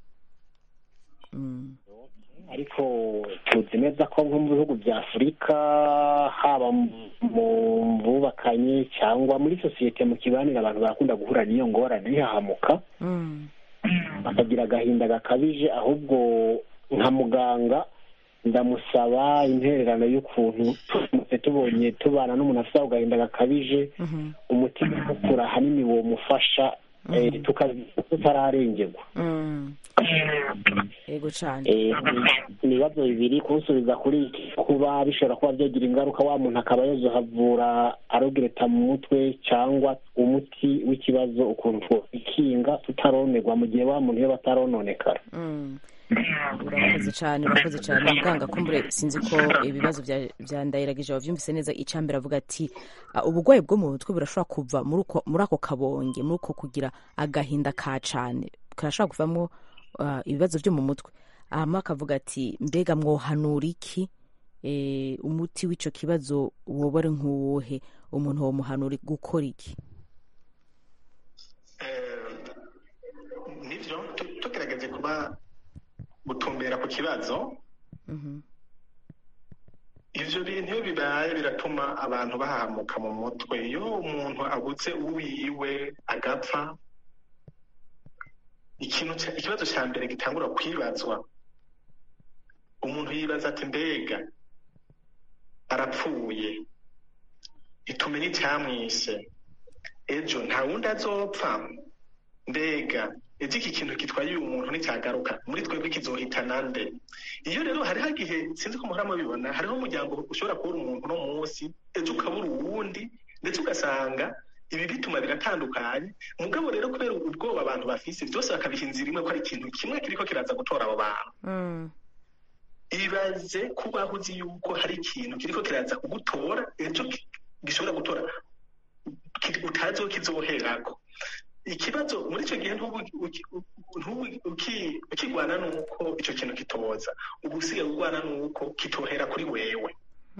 Speaker 8: ariko tuzi neza ko nko mu bihugu bya afurika haba mu bubakanye cyangwa muri sosiyete mu kibanire abantu barakunda guhura n'iyo ngorane ntihahamuka bakagira agahinda gakabije ahubwo nka muganga ndamusaba intererano y'ukuntu turamutse tubonye tubana n'umuntu afite ako gahinda gakabije umutima ukura ahanini uwo mufasha tutararengerwa
Speaker 1: yego cyane
Speaker 8: ibibazo bibiri kunsubiza kuri iki kuba bishobora kuba byagira ingaruka wa muntu akaba yazohavura arogereta mu mutwe cyangwa umuti w'ikibazo ukuntu twikinga tutaronerwa mu gihe wa muntu iyo batarononekara
Speaker 1: urakoze cyane urakoze cyane muganga kumbure sinzi ko ibibazo bya ndayiragije wabyumvise neza icyambere avuga ati uburwayi bwo mu mutwe burashobora kuva muri ako kabonge muri uko kugira agahinda ka cyane karashobora kuvamo ibibazo byo mu mutwe hanyuma akavuga ati mbega mwohanura iki umuti w'icyo kibazo woba ari nk'uwuhe umuntu wamuhanura gukora iki
Speaker 6: nibyo tugerageze kuba gutumbera ku kibazo ibyo bintu iyo bibaye biratuma abantu bahamuka mu mutwe iyo umuntu abuze uwiwe agapfa ikibazo cya mbere gitangura kwibazwa umuntu yibaza ati mbega arapfuye itumenye icyamwishe ejo nta wundi azopfa mbega ejo iki kintu gitwaye uyu muntu nticyagaruka muri twebwe kizohitana nde iyo rero hariho igihe sinzi ko muhora mubibona hariho umuryango ushobora kubura umuntu uno munsi ejo ukabura uwundi ndetse ugasanga ibi bituma biratandukanye mugabo rero kubera ubwoba abantu bafise byose bakabiha inzira imwe ko ari ikintu kimwe kiriko kiraza gutora abo bantu ibaze kubaho uzi yuko hari ikintu kiriko kiraza kugutora ejo gishobora gutora utazi aho kizoherako ikibazo muri icyo gihe ukigwana n'uko icyo kintu kitoza uba usigaye urwana n'uko kitohera kuri wewe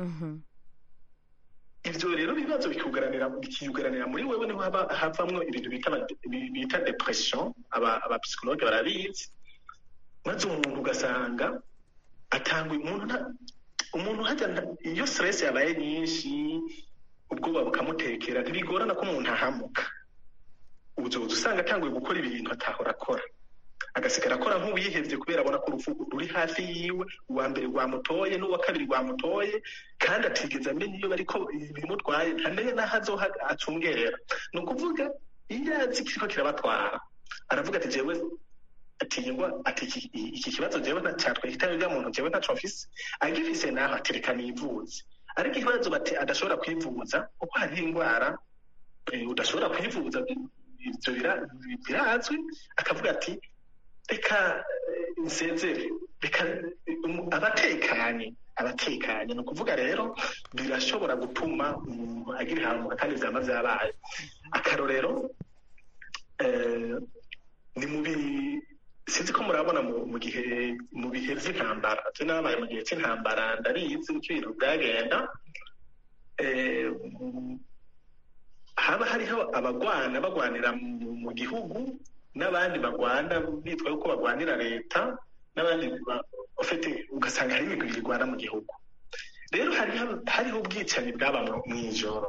Speaker 6: ibyo rero ibibazo bikiyugaranira muri wewe niho havamwo ibintu bita depression abapsikologe barabizi maze umuntu ugasanga atanga umuntu umuntu hajya iyo stress yabaye nyinshi ubwoba bukamutekera ntibigorana ko umuntu ahamuka uzoza usanga atanguye gukora ibintu atahora akora agasigara akora nk'uwihebye kubera abona ko urupfu ruri hafi yiwe uwa mbere rwamutoye n'uwa kabiri rwamutoye kandi atigeze amenya iyo bariko bimutwaye ntamenye n'aho azoha acungera ni ukuvuga iyo azi kiriko kirabatwara aravuga ati jewe atinywa ati iki kibazo jewe cyatwihitanye rya muntu jewe ntaco mfise agifise naho atereka nivuze ariko ikibazo bati adashobora kwivuza kuko hariho indwara udashobora kwivuza ibyo birazwi akavuga ati reka nsezere reka abatekanye abatekanye ni ukuvuga rero birashobora gutuma umuntu agira ihamuka kandi byaba byabaye akarorero ni mu sinzi ko murabona mu gihe mu bihe by'intambara twe n'ababaye mu gihe cy'intambara ndabizi uko ibintu byagenda haba hariho abagwana bagwanira mu gihugu n'abandi bagwana bitwa yuko bagwanira leta n'abandi bafite ugasanga hari imigwi irwana mu gihugu rero hariho ubwicanyi bwaba mu ijoro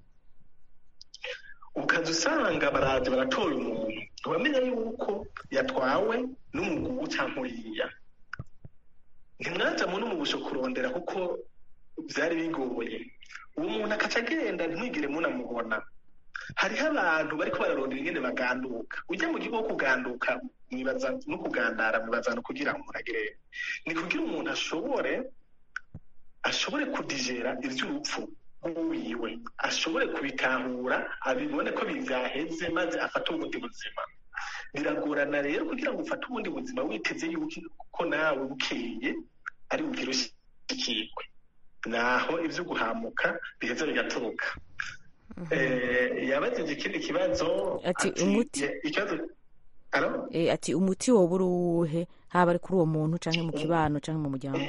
Speaker 6: ukaza usanga baraje baratora umuntu ntibamenya yuko yatwawe n'umugugu cyangwa uriya ntimwajyamo n'umubusho kurondera kuko byari bigoye uwo muntu akaca agenda ntimwigire munamubona hariho abantu bariko bararondera ingene baganduka ujya mu gihugu wo kuganduka mwibaza no kugandara mwibaza no kugira ngo agere ni kugira umuntu ashobore ashobore kudigera ivy'urupfu rw'uwiwe ashobore kubitahura abibone ko bizaheze maze afate ubundi buzima biragorana rero kugira ngo ufate ubundi buzima witeze yuko nawe bukeye ari bugire ushikirwe naho ivyo guhamuka biheza bigaturuka yabajije ikindi kibazo
Speaker 1: ati umuti
Speaker 6: ikibazo
Speaker 1: ati umuti woba uri uwuhe haba ari kuri uwo muntu canke mu kibano canke mu muryango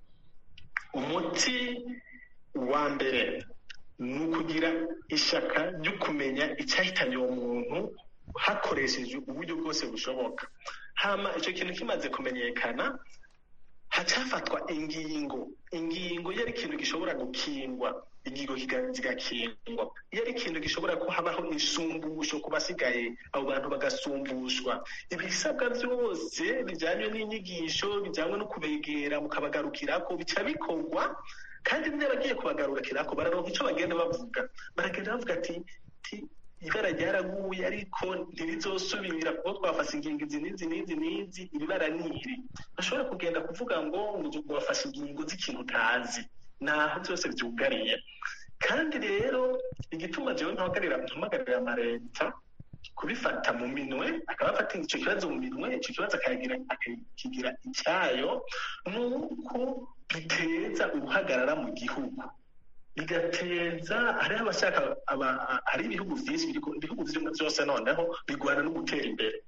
Speaker 6: umuti wa mbere ni ukugira ishaka ryo kumenya icyahitanye uwo muntu hakoresheje uburyo bwose bushoboka hama icyo kintu kimaze kumenyekana hacafatwa ingingo ingingo iyo ari ikintu gishobora gukingwa ingingo zigakingwa iyo ari ikintu gishobora ko habaho insumbusho ku basigaye abo bantu bagasumbushwa ibisabwa byose bijyanye n'inyigisho bijyanye no kubegera mukabagarukirako bica bikorwa kandi niba bagiye kubagarukirako bararonka icyo bagenda bavuga baragenda bavuga ati ibara ryaraguye ariko ntirizosubira kuko twafashe ingingo izi n'izi n'izi n'izi ibibara ni iri bashobora kugenda kuvuga ngo ngo bafashe ingingo z'ikintu utazi naho byose byugariye kandi rero igituma jewe mpagarira mpamagarira amareta kubifata mu minwe akaba afata icyo kibazo mu minwe icyo kibazo akakigira icyayo ni uko biteza uruhagarara mu gihugu bigateza hariho abashaka hari ibihugu byinshi ibihugu byose noneho bigwana no gutera imbere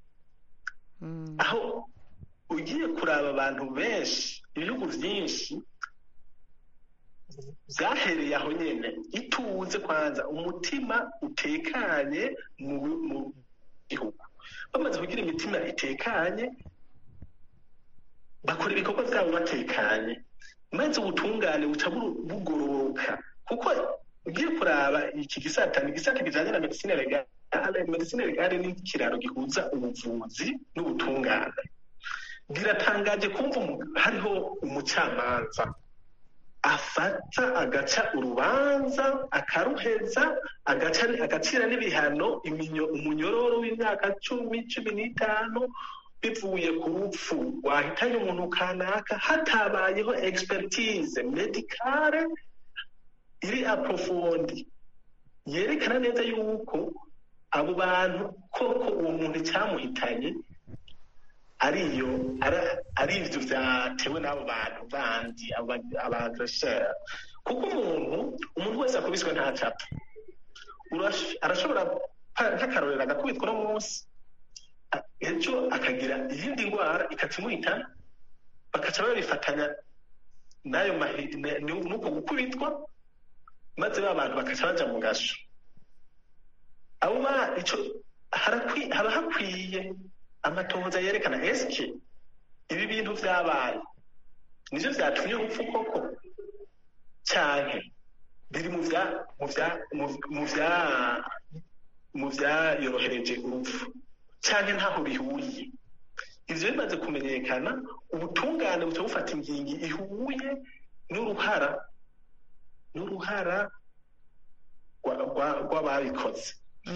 Speaker 6: aho ugiye kuraba abantu benshi ibihugu byinshi byahereye aho nyine ituze kwanza umutima utekanye mu gihugu bamaze kugira imitima itekanye bakora ibikorwa byabo batekanye maze ubutungane buca bugororoka kuko ugiye kuraba iki gisata ni igisata kijyanye na medicine legale medicine legale ni ikiraro gihuza ubuvuzi n'ubutungane biratangaje kumva hariho umucamanza afata agaca urubanza akaruheza agacira n'ibihano umunyororo w'imyaka cumi cumi n'itanu bivuye ku rupfu wahitanye umuntu kanaka hatabayeho expertise medicale iri aprofondi yerekana neza yuko abo bantu koko uwo muntu icyamuhitanye ariyo ari ibyo byatewe n'abo bantu bandi abagreshere kuko umuntu umuntu wese akubiswe ntacapfa arashobora nk'akarorero agakubitwa uno munsi ejo akagira iyindi ndwara ikakimuhitana bakaca babifatanya n'ayo n'uko gukubitwa maze ba bantu bakaca baja mu gasho abo ba ico haba hakwiye amatohoza yerekana eske ibi bintu vyabaye nivyo vyatumye urupfu koko canke biri mu vya mu vya mu vya mu vyayorohereje urupfu canke ntaho bihuriye ivyo bimaze kumenyekana ubutungane buca bufata ingingi ihuye n'uruhara n'uruhara rw'ababikoze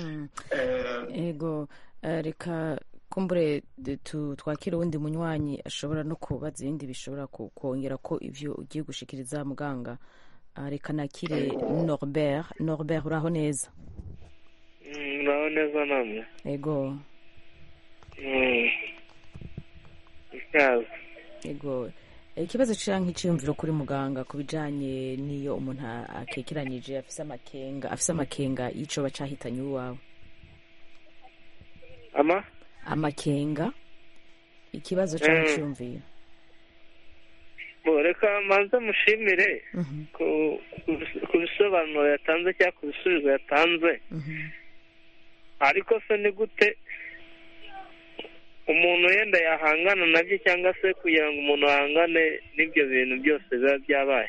Speaker 1: ego reka kumbure twakira uwundi munywanyi ashobora no kubaza ibindi bishobora kongera ko ivyo ugiye gushikiriza muganga reka nakire norbert norbert uraho neza
Speaker 9: uraho neza namwe
Speaker 1: ego
Speaker 9: ikaze
Speaker 1: ego ikibazo cira nk'iciyumviro kuri muganga ku bijanye n'iyo umuntu akekeranyije afise amakenga afise amakenga y'ico bacahitanye uwawe
Speaker 9: ama
Speaker 1: amakenga ikibazo cyangwa icyumviro
Speaker 9: reka manze mushimire ku bisobanuro yatanze cyangwa ku bisubizo yatanze ariko se ni gute umuntu yenda yahangana nabyo cyangwa se kugira ngo umuntu ahangane n'ibyo bintu byose biba byabaye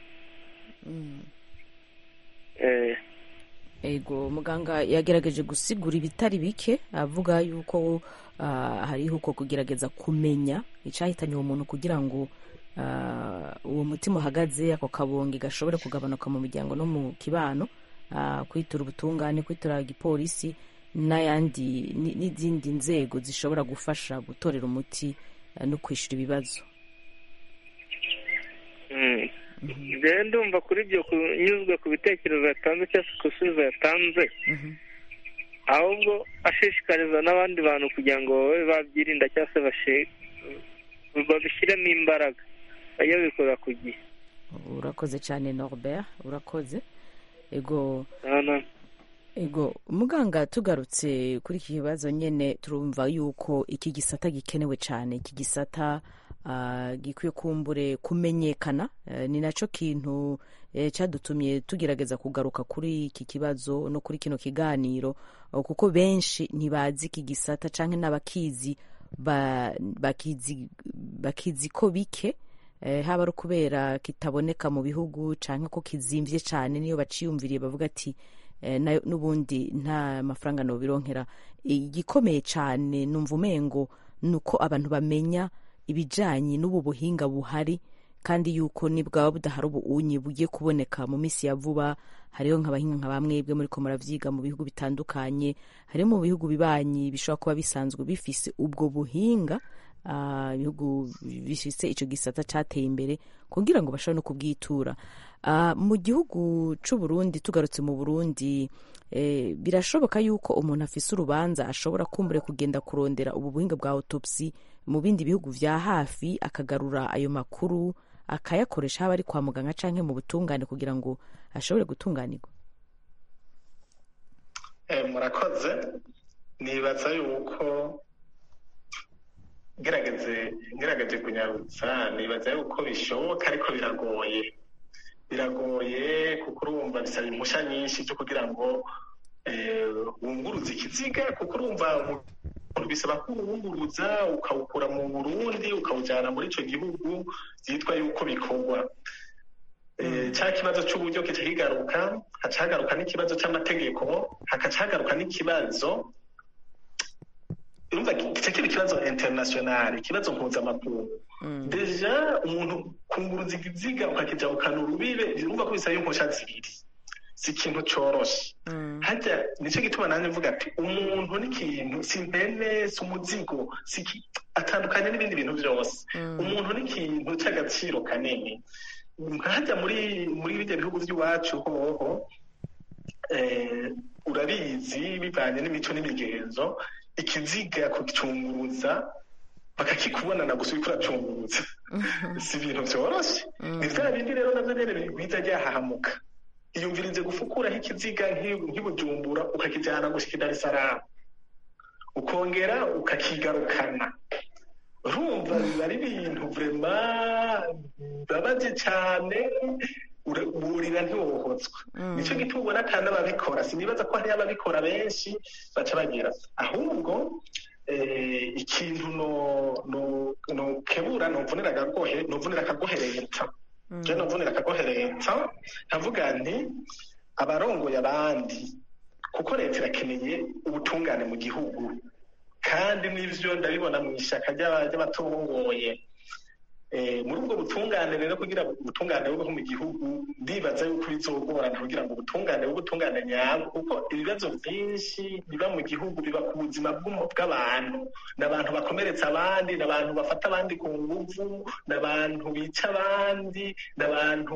Speaker 9: Eh,
Speaker 1: ego muganga yagerageje gusigura ibitari bike avuga yuko ah, hariho uko kugerageza kumenya icyahitanye uwo muntu kugira ngo ah, uwo mutima uhagaze ako kabonge gashobore kugabanuka mu miryango no mu kibano ah, kwitura ubutungane kwitura igipolisi n'ayandi ni- n'izindi nzego zishobora gufasha gutorera umuti ah, no kwishyura ibibazo
Speaker 9: mm. rero ndumva kuri ibyo kunyuzwe ku bitekerezo yatanze cyangwa se ku bisubizo yatanze ahubwo ashishikariza n'abandi bantu kugira ngo babe babyirinda cyangwa se bashe- babishyiremo imbaraga bajye babikora ku gihe
Speaker 1: urakoze cyane norbert urakoze ego
Speaker 9: Nta na-
Speaker 1: ego muganga tugarutse kuri iki kibazo nyine turumva yuko iki gisata gikenewe cyane iki gisata ah, gikwiye kumbure kumenyekana Eh, ni nacyo kintu eh, cyadutumye tugerageza kugaruka kuri iki kibazo no kuri kino kiganiro oh, kuko benshi ntibazi iki gisata cyangwa n'abakizi ba- bakizi bakizi ko bike eh, haba ari ukubera kitaboneka mu bihugu cyangwa ko kizimvye cyane niyo baciyumviriye bavuga ati eh, nayo n'ubundi nta mafaranga nobironkera igikomeye cyane numva umengo ni uko abantu bamenya ibijanye n'ubu buhinga buhari kandi yuko nibwaba budahari ubunyi bugiye kuboneka mu minsi ya vuba hariho nk'abahinga nka bamwebwe muri ko muravyiga mu bihugu bitandukanye hariho mu bihugu bibanyi bishobora kuba bisanzwe bifise ubwo buhinga ah, ibihugu bifise ico gisata cateye imbere kugira ngo bashobore no kubwitura Ah, mu gihugu c'u Burundi tugarutse mu Burundi eh, birashoboka yuko umuntu afise urubanza ashobora kumbure kugenda kurondera ubu buhinga bwa autopsy mu bindi bihugu vya hafi akagarura ayo makuru akayakoresha haba ari kwa muganga canke mu butungane kugira ngo ashobore gutunganirwa
Speaker 6: Eh, murakoze nibaza yuko gerageze ngerageje kunyarutsa nibaza yuko bishoboka ariko biragoye biragoye kuko urumva bisaba impushya nyinshi zo kugira ngo eh, wunguruze ikiziga kuko urumva umuntu bisaba ko uwunguruza ukawukura mu burundi ukawujyana muri icyo gihugu byitwa yuko bikorwa Eh, cya kibazo cy'uburyo kica kigaruka haca hagaruka n'ikibazo cy'amategeko hakaca hagaruka n'ikibazo urumva kica kiba ikibazo international ikibazo mpuzamakungu deja umuntu kunguruza ikiziga ukakija ukana urubibe urumva ko bisaba impushya zibiri si ikintu coroshe hajya nicyo gituma nanjye mvuga ati umuntu n'ikintu si impene si umuzigo si iki- atandukanye n'ibindi bintu byose umuntu n'ikintu cy'agaciro kanini nkajya muri muri bijya bihugu by'iwacu hoho eh, urabizi bivanye n'imico n'imigenzo ikiziga kugicunguruza bakakikubonana gusa uriko uracunguruza si ibintu byoroshye ni bya bindi rero navyo nyene biza ryahahamuka iyumvirize gufukuraho ikiziga nk'i- nk'ibujumbura ukakijyana gushika i dar es salaam ukongera ukakigarukana urumva biba ari ibintu vrema bibabaje cyane ura- burira ntiwohotswa nicyo gituma ubona ata n'ababikora sinibaza ko hariyo ababikora benshi baca bagira ahubwo eh, ikintu no no nokebura novunira akagohe novunira akagohe leta je novunira akagohe leta nkavuga nti abarongoye abandi kuko leta irakeneye ubutungane mu gihugu kandi n'ivyo ndabibona mu ishyaka ry'aba- ry'abatongoye Eh, muri ubwo butungane rero kugira ngo ubutungane bubeho mu gihugu ndibaza yuko bizogorana kugira ngo ubutungane bube ubutungane nyabwo kuko ibibazo byinshi biba mu gihugu biba ku buzima bw'umu- bw'abantu ni abantu bakomeretsa abandi ni abantu bafata abandi ku nguvu ni abantu bica abandi ni abantu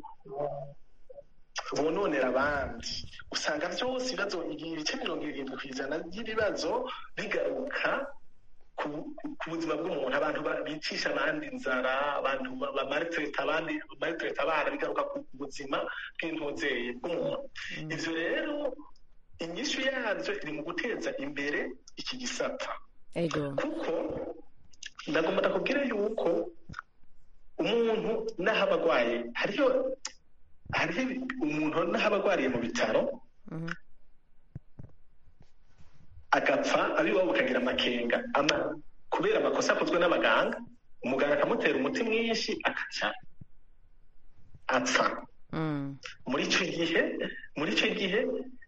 Speaker 6: bononera abandi usanga byose ibibazo ibice mirongo irindwi ku ijana by'ibibazo bigaruka ku ku buzima bw'umuntu abantu ba- bicisha abandi inzara abantu ba- bamaritireta abandi bamaritireta abana bigaruka ku buzima bw'intuzeye bw'umuntu ivyo rero inyishu yavyo iri mu guteza imbere iki gisata
Speaker 1: ego
Speaker 6: kuko ndagomba ndakubwire yuko umuntu n'aho aba agwaye hariho hariho umuntu n'aho aba agwariye mu bitaro agapfa abiwabo bakagira amakenga ama kubera amakosa akozwe n'abaganga umuganga akamutera umuti mwinshi akaca apfa muri icyo gihe muri icyo gihe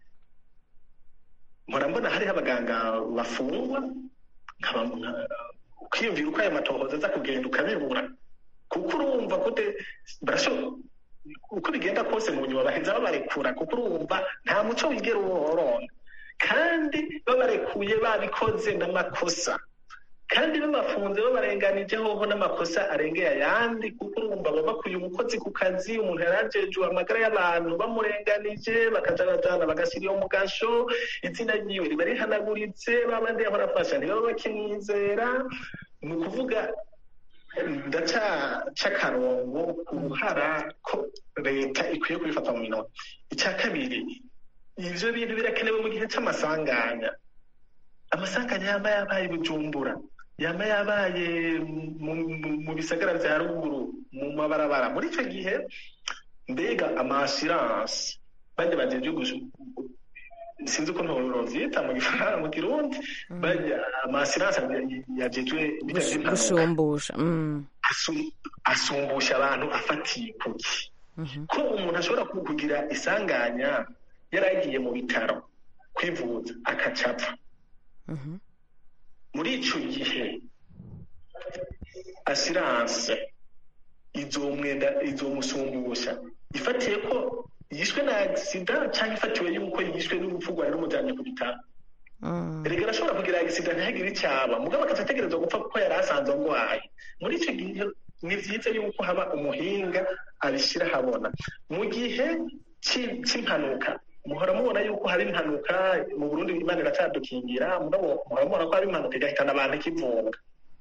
Speaker 6: mpora mbona hariho abaganga bafungwa nkaba nka- ukiyumvira uko aya matohoza aza kugenda ukabibura kuko urumva ko de- barasho- uko bigenda kose mu nyuma baheza babarekura kuko urumva nta muco wigera uworonka kandi babarekuye babikoze n'amakosa kandi babafunze babarenganije hoho n'amakosa arengeye ayandi kuko urumva baba bakuye umukozi ku kazi umuntu yari ajejwe amagara y'abantu bamurenganije bakaja bajana bagashyira iyo mu gasho izina ryiwe riba rihanaguritse babandi yahora afasha ntibaba bakimwizera ni ukuvuga ndacaca akarongo ku ruhara ko leta ikwiye kubifata mu minota icya kabiri ivyo bintu birakenewe mu gihe c'amasanganya amasanganya yaba yabaye i bujumbura yaba yabaye mu- mu- mu bisagara vya ruguru mu mabarabara muri ico gihe mbega amashiranse bajya bajeje gusu- sinzi uko ntovyita mu gifaransa mu kirundi bajya amasiranse yajejwe bijya vy'impanuka
Speaker 1: gushumbusha mm.
Speaker 6: asu- asumbusha abantu afatiye kuki ko umuntu ashobora ku- kugira isanganya yaragiye mu bitaro kwivuza akacapfa muri ico gihe asiranse izomwenda izomusumbusha ifatiye ko yishwe na agisida cyangwa ifatiwe yuko yishwe n'urupfu rwari rumujyanye ku bitaro erega arashobora kugira agisida ntihagire icyaba mugabo akaza ategerezwa gupfa kuko yari asanzwe arwaye muri icyo gihe ni byiza yuko haba umuhinga abishyira ahabona mu gihe cy'i- cy'impanuka muhora mubona yuko hari impanuka mu burundi imana iracyadukingira mugabo muhora mubona ko hari impanuka igahitana abantu ikivunga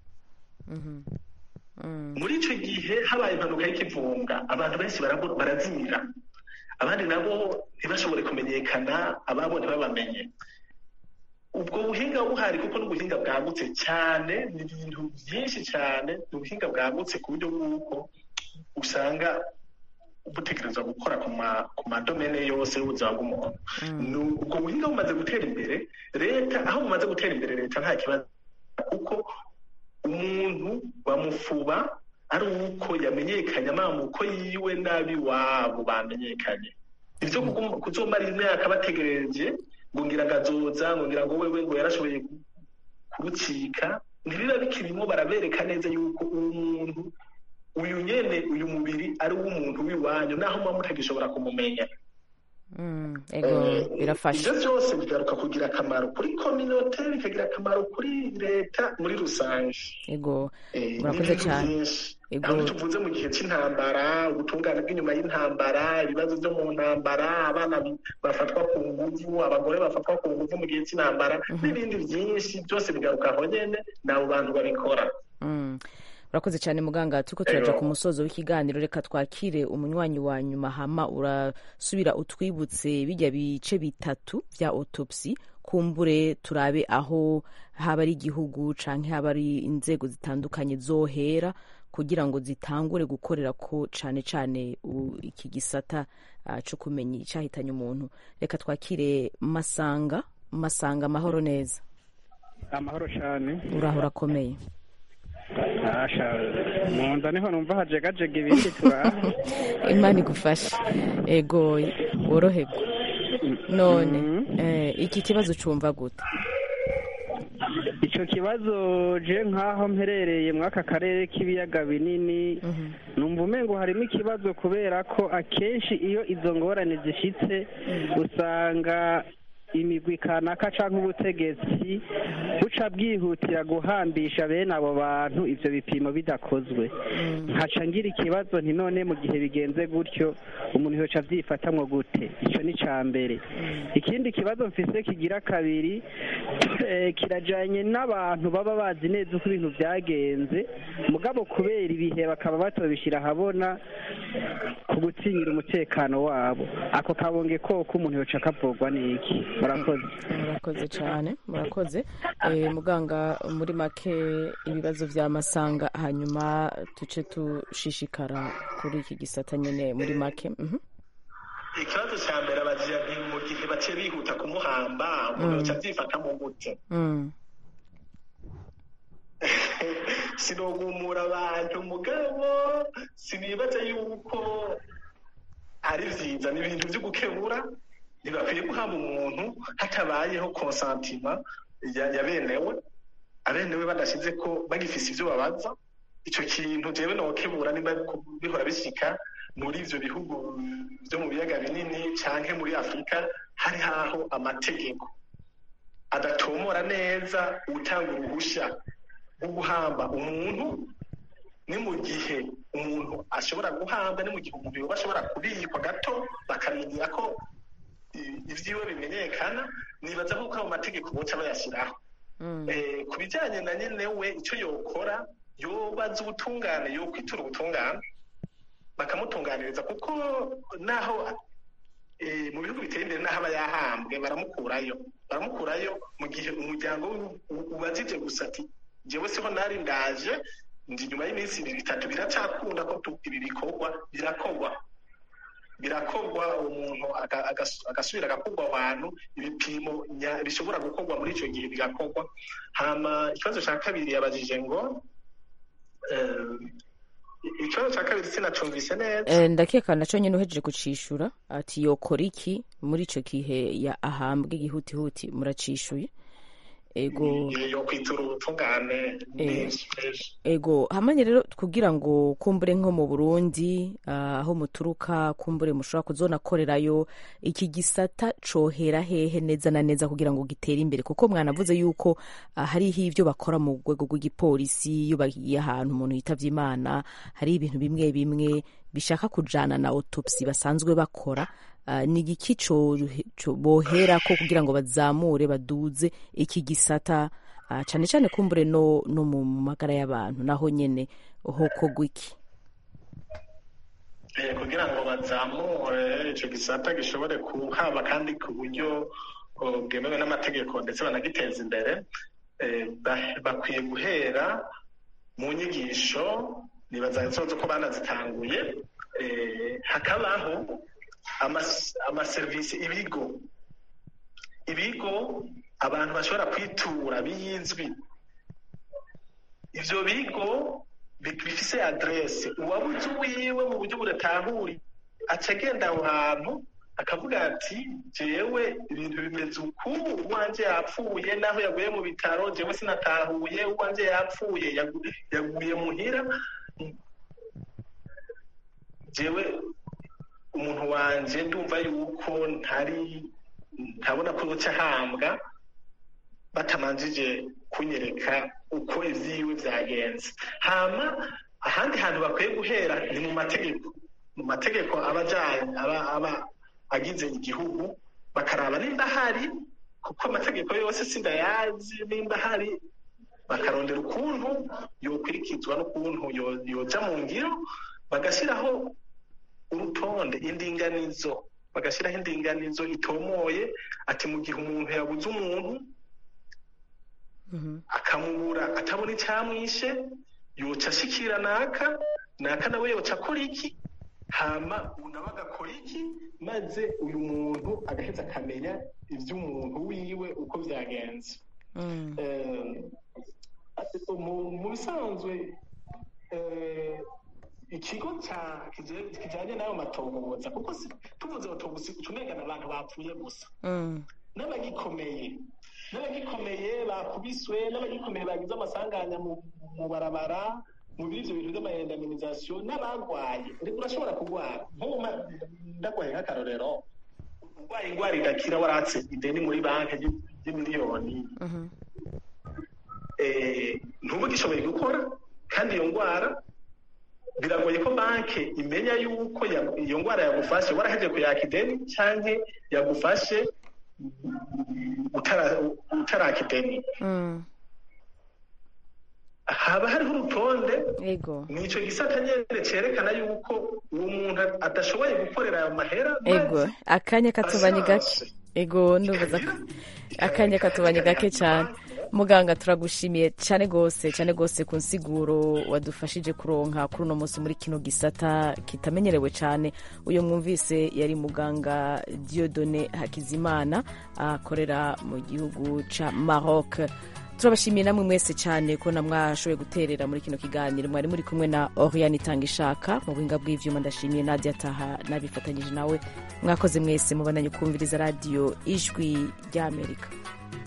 Speaker 6: muri icyo gihe habaye impanuka y'ikivunga abantu benshi barabu- barazimira abandi nabo ntibashobore kumenyekana ababo ntibabamenye ubwo buhinga buhari kuko n'ubuhinga bwagutse cyane ni ibintu byinshi cyane ni ubuhinga bwagutse ku buryo bw'uko usanga butegerezwa gukora ku ma- ku madomene yose y'ubuzima bw'umuntu Ni ubwo buhinga bumaze gutera imbere leta aho bumaze gutera imbere leta nta kibazo kuko umuntu bamufuba ari uko yamenyekanye amamuko yiwe n'ab'iwabo bamenyekanye ibyo kuguma- kuzomara imyaka bategereje ngo ngira ngo azoza ngo ngira ngo wewe ngo yarashoboye kurucika ntibiba bikirimo barabereka neza yuko uwo muntu uyu nyene uyu mubiri ari uw'umuntu w'iwanyu naho muba mutagishobora kumumenya
Speaker 1: ego birafasha
Speaker 6: ibyo byose bigaruka kugira akamaro kuri kominote bikagira akamaro kuri leta muri rusange
Speaker 1: ego
Speaker 6: Eh,
Speaker 1: murakoze
Speaker 6: n'ibintu
Speaker 1: cyane
Speaker 6: byinshi.
Speaker 1: Ego.
Speaker 6: aho tuvuze mu gihe cy'intambara ubutungane bw'inyuma y'intambara ibibazo byo mu ntambara abana bi- bafatwa ku nguvu abagore bafatwa ku nguvu mu gihe cy'intambara n'ibindi byinshi byose bigaruka aho nyene n'abo bantu babikora
Speaker 1: Mm. urakoze cyane muganga turiko turaja
Speaker 6: Ego.
Speaker 1: ku musozo w'ikiganiro reka twakire umunywanyi wa nyuma hama urasubira utwibutse bijya bice bitatu vya autopsy kumbure turabe aho haba ari igihugu canke haba ari inzego zitandukanye zohera kugira ngo zitangure gukorera ko cane cane u- iki gisata uh, co kumenya icahitanye umuntu reka twakire masanga masanga amahoro neza
Speaker 10: amahoro cyane
Speaker 1: uraho urakomeye
Speaker 10: asha mu nda niho numva hajegajega ibindi turaha
Speaker 1: imana igufashe ego woroherwa none eh, iki kibazo cumva gute
Speaker 10: icyo kibazo je nk'aho mperereye muri aka karere k'ibiyaga binini numva umengo harimo ikibazo kubera ko akenshi iyo izo ngorane zishitse usanga imigwi kanaka cyangwa ubutegetsi buca bwihutira guhambisha bene abo bantu ivyo bipimo bidakozwe nkaca ngira ikibazo nti none mu gihe bigenze gutyo umuntu yoca avyifatamwo gute ico ni ca mbere ikindi kibazo mfise kigira kabiri eh, kirajanye n'abantu baba bazi neza uko ibintu vyagenze mugabo kubera ibihe bakaba batobishira ahabona ku gutsinyira umutekano wabo ako kabonge koko umuntu yoca akavugwa n'iki murakoze
Speaker 1: murakoze cyane murakoze eh, muganga muri make ibibazo vya masanga hanyuma tuce tushishikara kuri iki gisata nyene muri make mhm.
Speaker 6: ikibazo cya mbere abagira ni mu gihe baciye bihuta kumuhamba umuntu
Speaker 1: Mm.
Speaker 6: yoca avyifata mu gute
Speaker 1: Mm.
Speaker 6: sinogumura abantu mugabo sinibaza yuko ari vyiza ni ibintu vyo gukebura ntibakwiye guhamba umuntu hatabayeho konsantima ya ya benewe abenewe badashize ko bagifise ivyo babaza ico kintu jewe nokebura nimba bihora bishika muri ivyo bihugu vyo mu biyaga binini canke muri afurika hari haho amategeko adatomora neza utanga uruhusha rwo guhamba umuntu ni mu gihe umuntu ashobora guhamba ni mu gihe umuntu yoba ashobora kubikwa gato bakamenya ko i- ivyiwe bimenyekana nibaza ko ayo mategeko boca bayashyiraho Eh, ku bijyanye na nyene we icyo yokora yobaza ubutungane yokwitura ubutungane bakamutunganiriza kuko naho eh, mu bihugu biteye imbere n'aho aba yahambwe baramukurayo baramukurayo mu gihe umuryango we u- ubajije gusa ati jewe siho nari ndaje ndi nyuma y'iminsi ibiri itatu biracakunda ko tu- ibi bikorwa birakorwa birakorwa umuntu aga- agas- agasubira agakorwa ahantu ibipimo nya- bishobora gukorwa muri icyo gihe bigakorwa hama ikibazo cya kabiri yabajije ngo eh, ikibazo cya kabiri sinacumvise neza
Speaker 1: Eh, ndakeka naco nyene uhejeje kucishura ati yokora iki muri ico gihe ya ahambwe gihutihuti muracishuye ego
Speaker 6: yo kwitura ubutungane
Speaker 1: Eh,
Speaker 6: menshi menshi
Speaker 1: ego hamanye rero kugira ngo kumbure nko mu burundi ah, aho muturuka kumbure mushobora kuzonakorerayo iki gisata cohera hehe neza na neza kugira ngo gitere imbere kuko mwanavuze yuko ah, hariho ivyo bakora mu rwego rw'igipolisi iyo bagiye ahantu umuntu yitavye imana hari ibintu bimwe bimwe bishaka kujana na autopsy basanzwe bakora Ah, ni igiki co- co- boherako kugira ngo bazamure baduze iki gisata Ah, cane cane kumbure no, no mu magara y'abantu naho nyene hokorwa iki
Speaker 6: Eh, kugira ngo bazamure icyo gisata gishobore kuhaba kandi ku buryo oh, bwemewe n'amategeko ndetse banagiteza imbere eh, ba- bakwiye guhera mu nyigisho nibaza ikibazo ko banazitanguye eh, hakabaho amas- amaserivisi ibigo ibigo abantu bashobora kwitura bizwi ivyo bigo bi- bifise adresse uwabuze uwiwe mu buryo budatahuri aca agenda aho hantu akavuga ati jewe ibintu bimeze uku uwanje yapfuye naho yaguye mu bitaro jewe sinatahuye uwanje yapfuye yagu- yaguye muhira jewe umuntu wanje ndumva yuko ntari ntabona ko yoca ahambwa batamanjije kunyereka uko ivyiwe vyagenze hama ahandi hantu bakwiye guhera ni mu mategeko mu mategeko aba ajanye aba aba agize igihugu bakaraba nimba hari kuko amategeko yose sindayazi nimba hari bakarondera ukuntu yokurikizwa n'ukuntu yo- yoja mu ngiro bagashyiraho urutonde indinganizo bagashyiraho indinganizo itomoye ati mu gihe umuntu yabuze umuntu akamubura atabona icyamwishe yoca ashikira naka naka nawe yoca akora iki hama ubu nawe agakora iki maze uyu muntu agaheza akamenya iby'umuntu wiwe uko byagenze Eh, mu mu bisanzwe eh, ikigo cya- kije- kijanye n'ayo matohoza kuko si- tuvuze autobusi ucumengana abantu bapfuye gusa n'abagikomeye n'abagikomeye bakubiswe n'abagikomeye bagize amasanganya mu mu barabara mu biri ivyo bintu vy'amayendaminizasiyo n'abagwaye uriko urashobora kugwara nk'ubu ma- ndagwaye nk'akarorero urwaye ingwara idakira waratse ideni muri banki ry'i- ry'imiliyoni eh, ntuba ugishoboye gukora kandi iyo ndwara biragoye ko banki imenya yuko ya- iyo ndwara yagufashe waraheje kuyaka ideni canke yagufashe utara- utaraka ideni haba hariho urutonde
Speaker 1: ego
Speaker 6: nico gisata nyene cerekana yuko uwo muntu adashoboye gukorera ayo mahera
Speaker 1: ego akanya katubanye gake ego ndubuza ko akanya katubanye gake cyane muganga turagushimiye cyane gose cyane gose ku nsiguro wadufashije kuronka kuri uno munsi muri kino gisata kitamenyerewe cyane uyu mwumvise yari muganga Dieudonne Hakizimana akorera mu gihugu ca Maroc turabashimiye namwe mwese cyane ko na mwashoboye guterera muri kino kiganiro mwari muri kumwe na oriane itanga ishaka mu buhinga bw'ivyuma ndashimiye nadia taha nabifatanyije nawe mwakoze mwese mubandanye kumviriza radiyo ijwi ry'amerika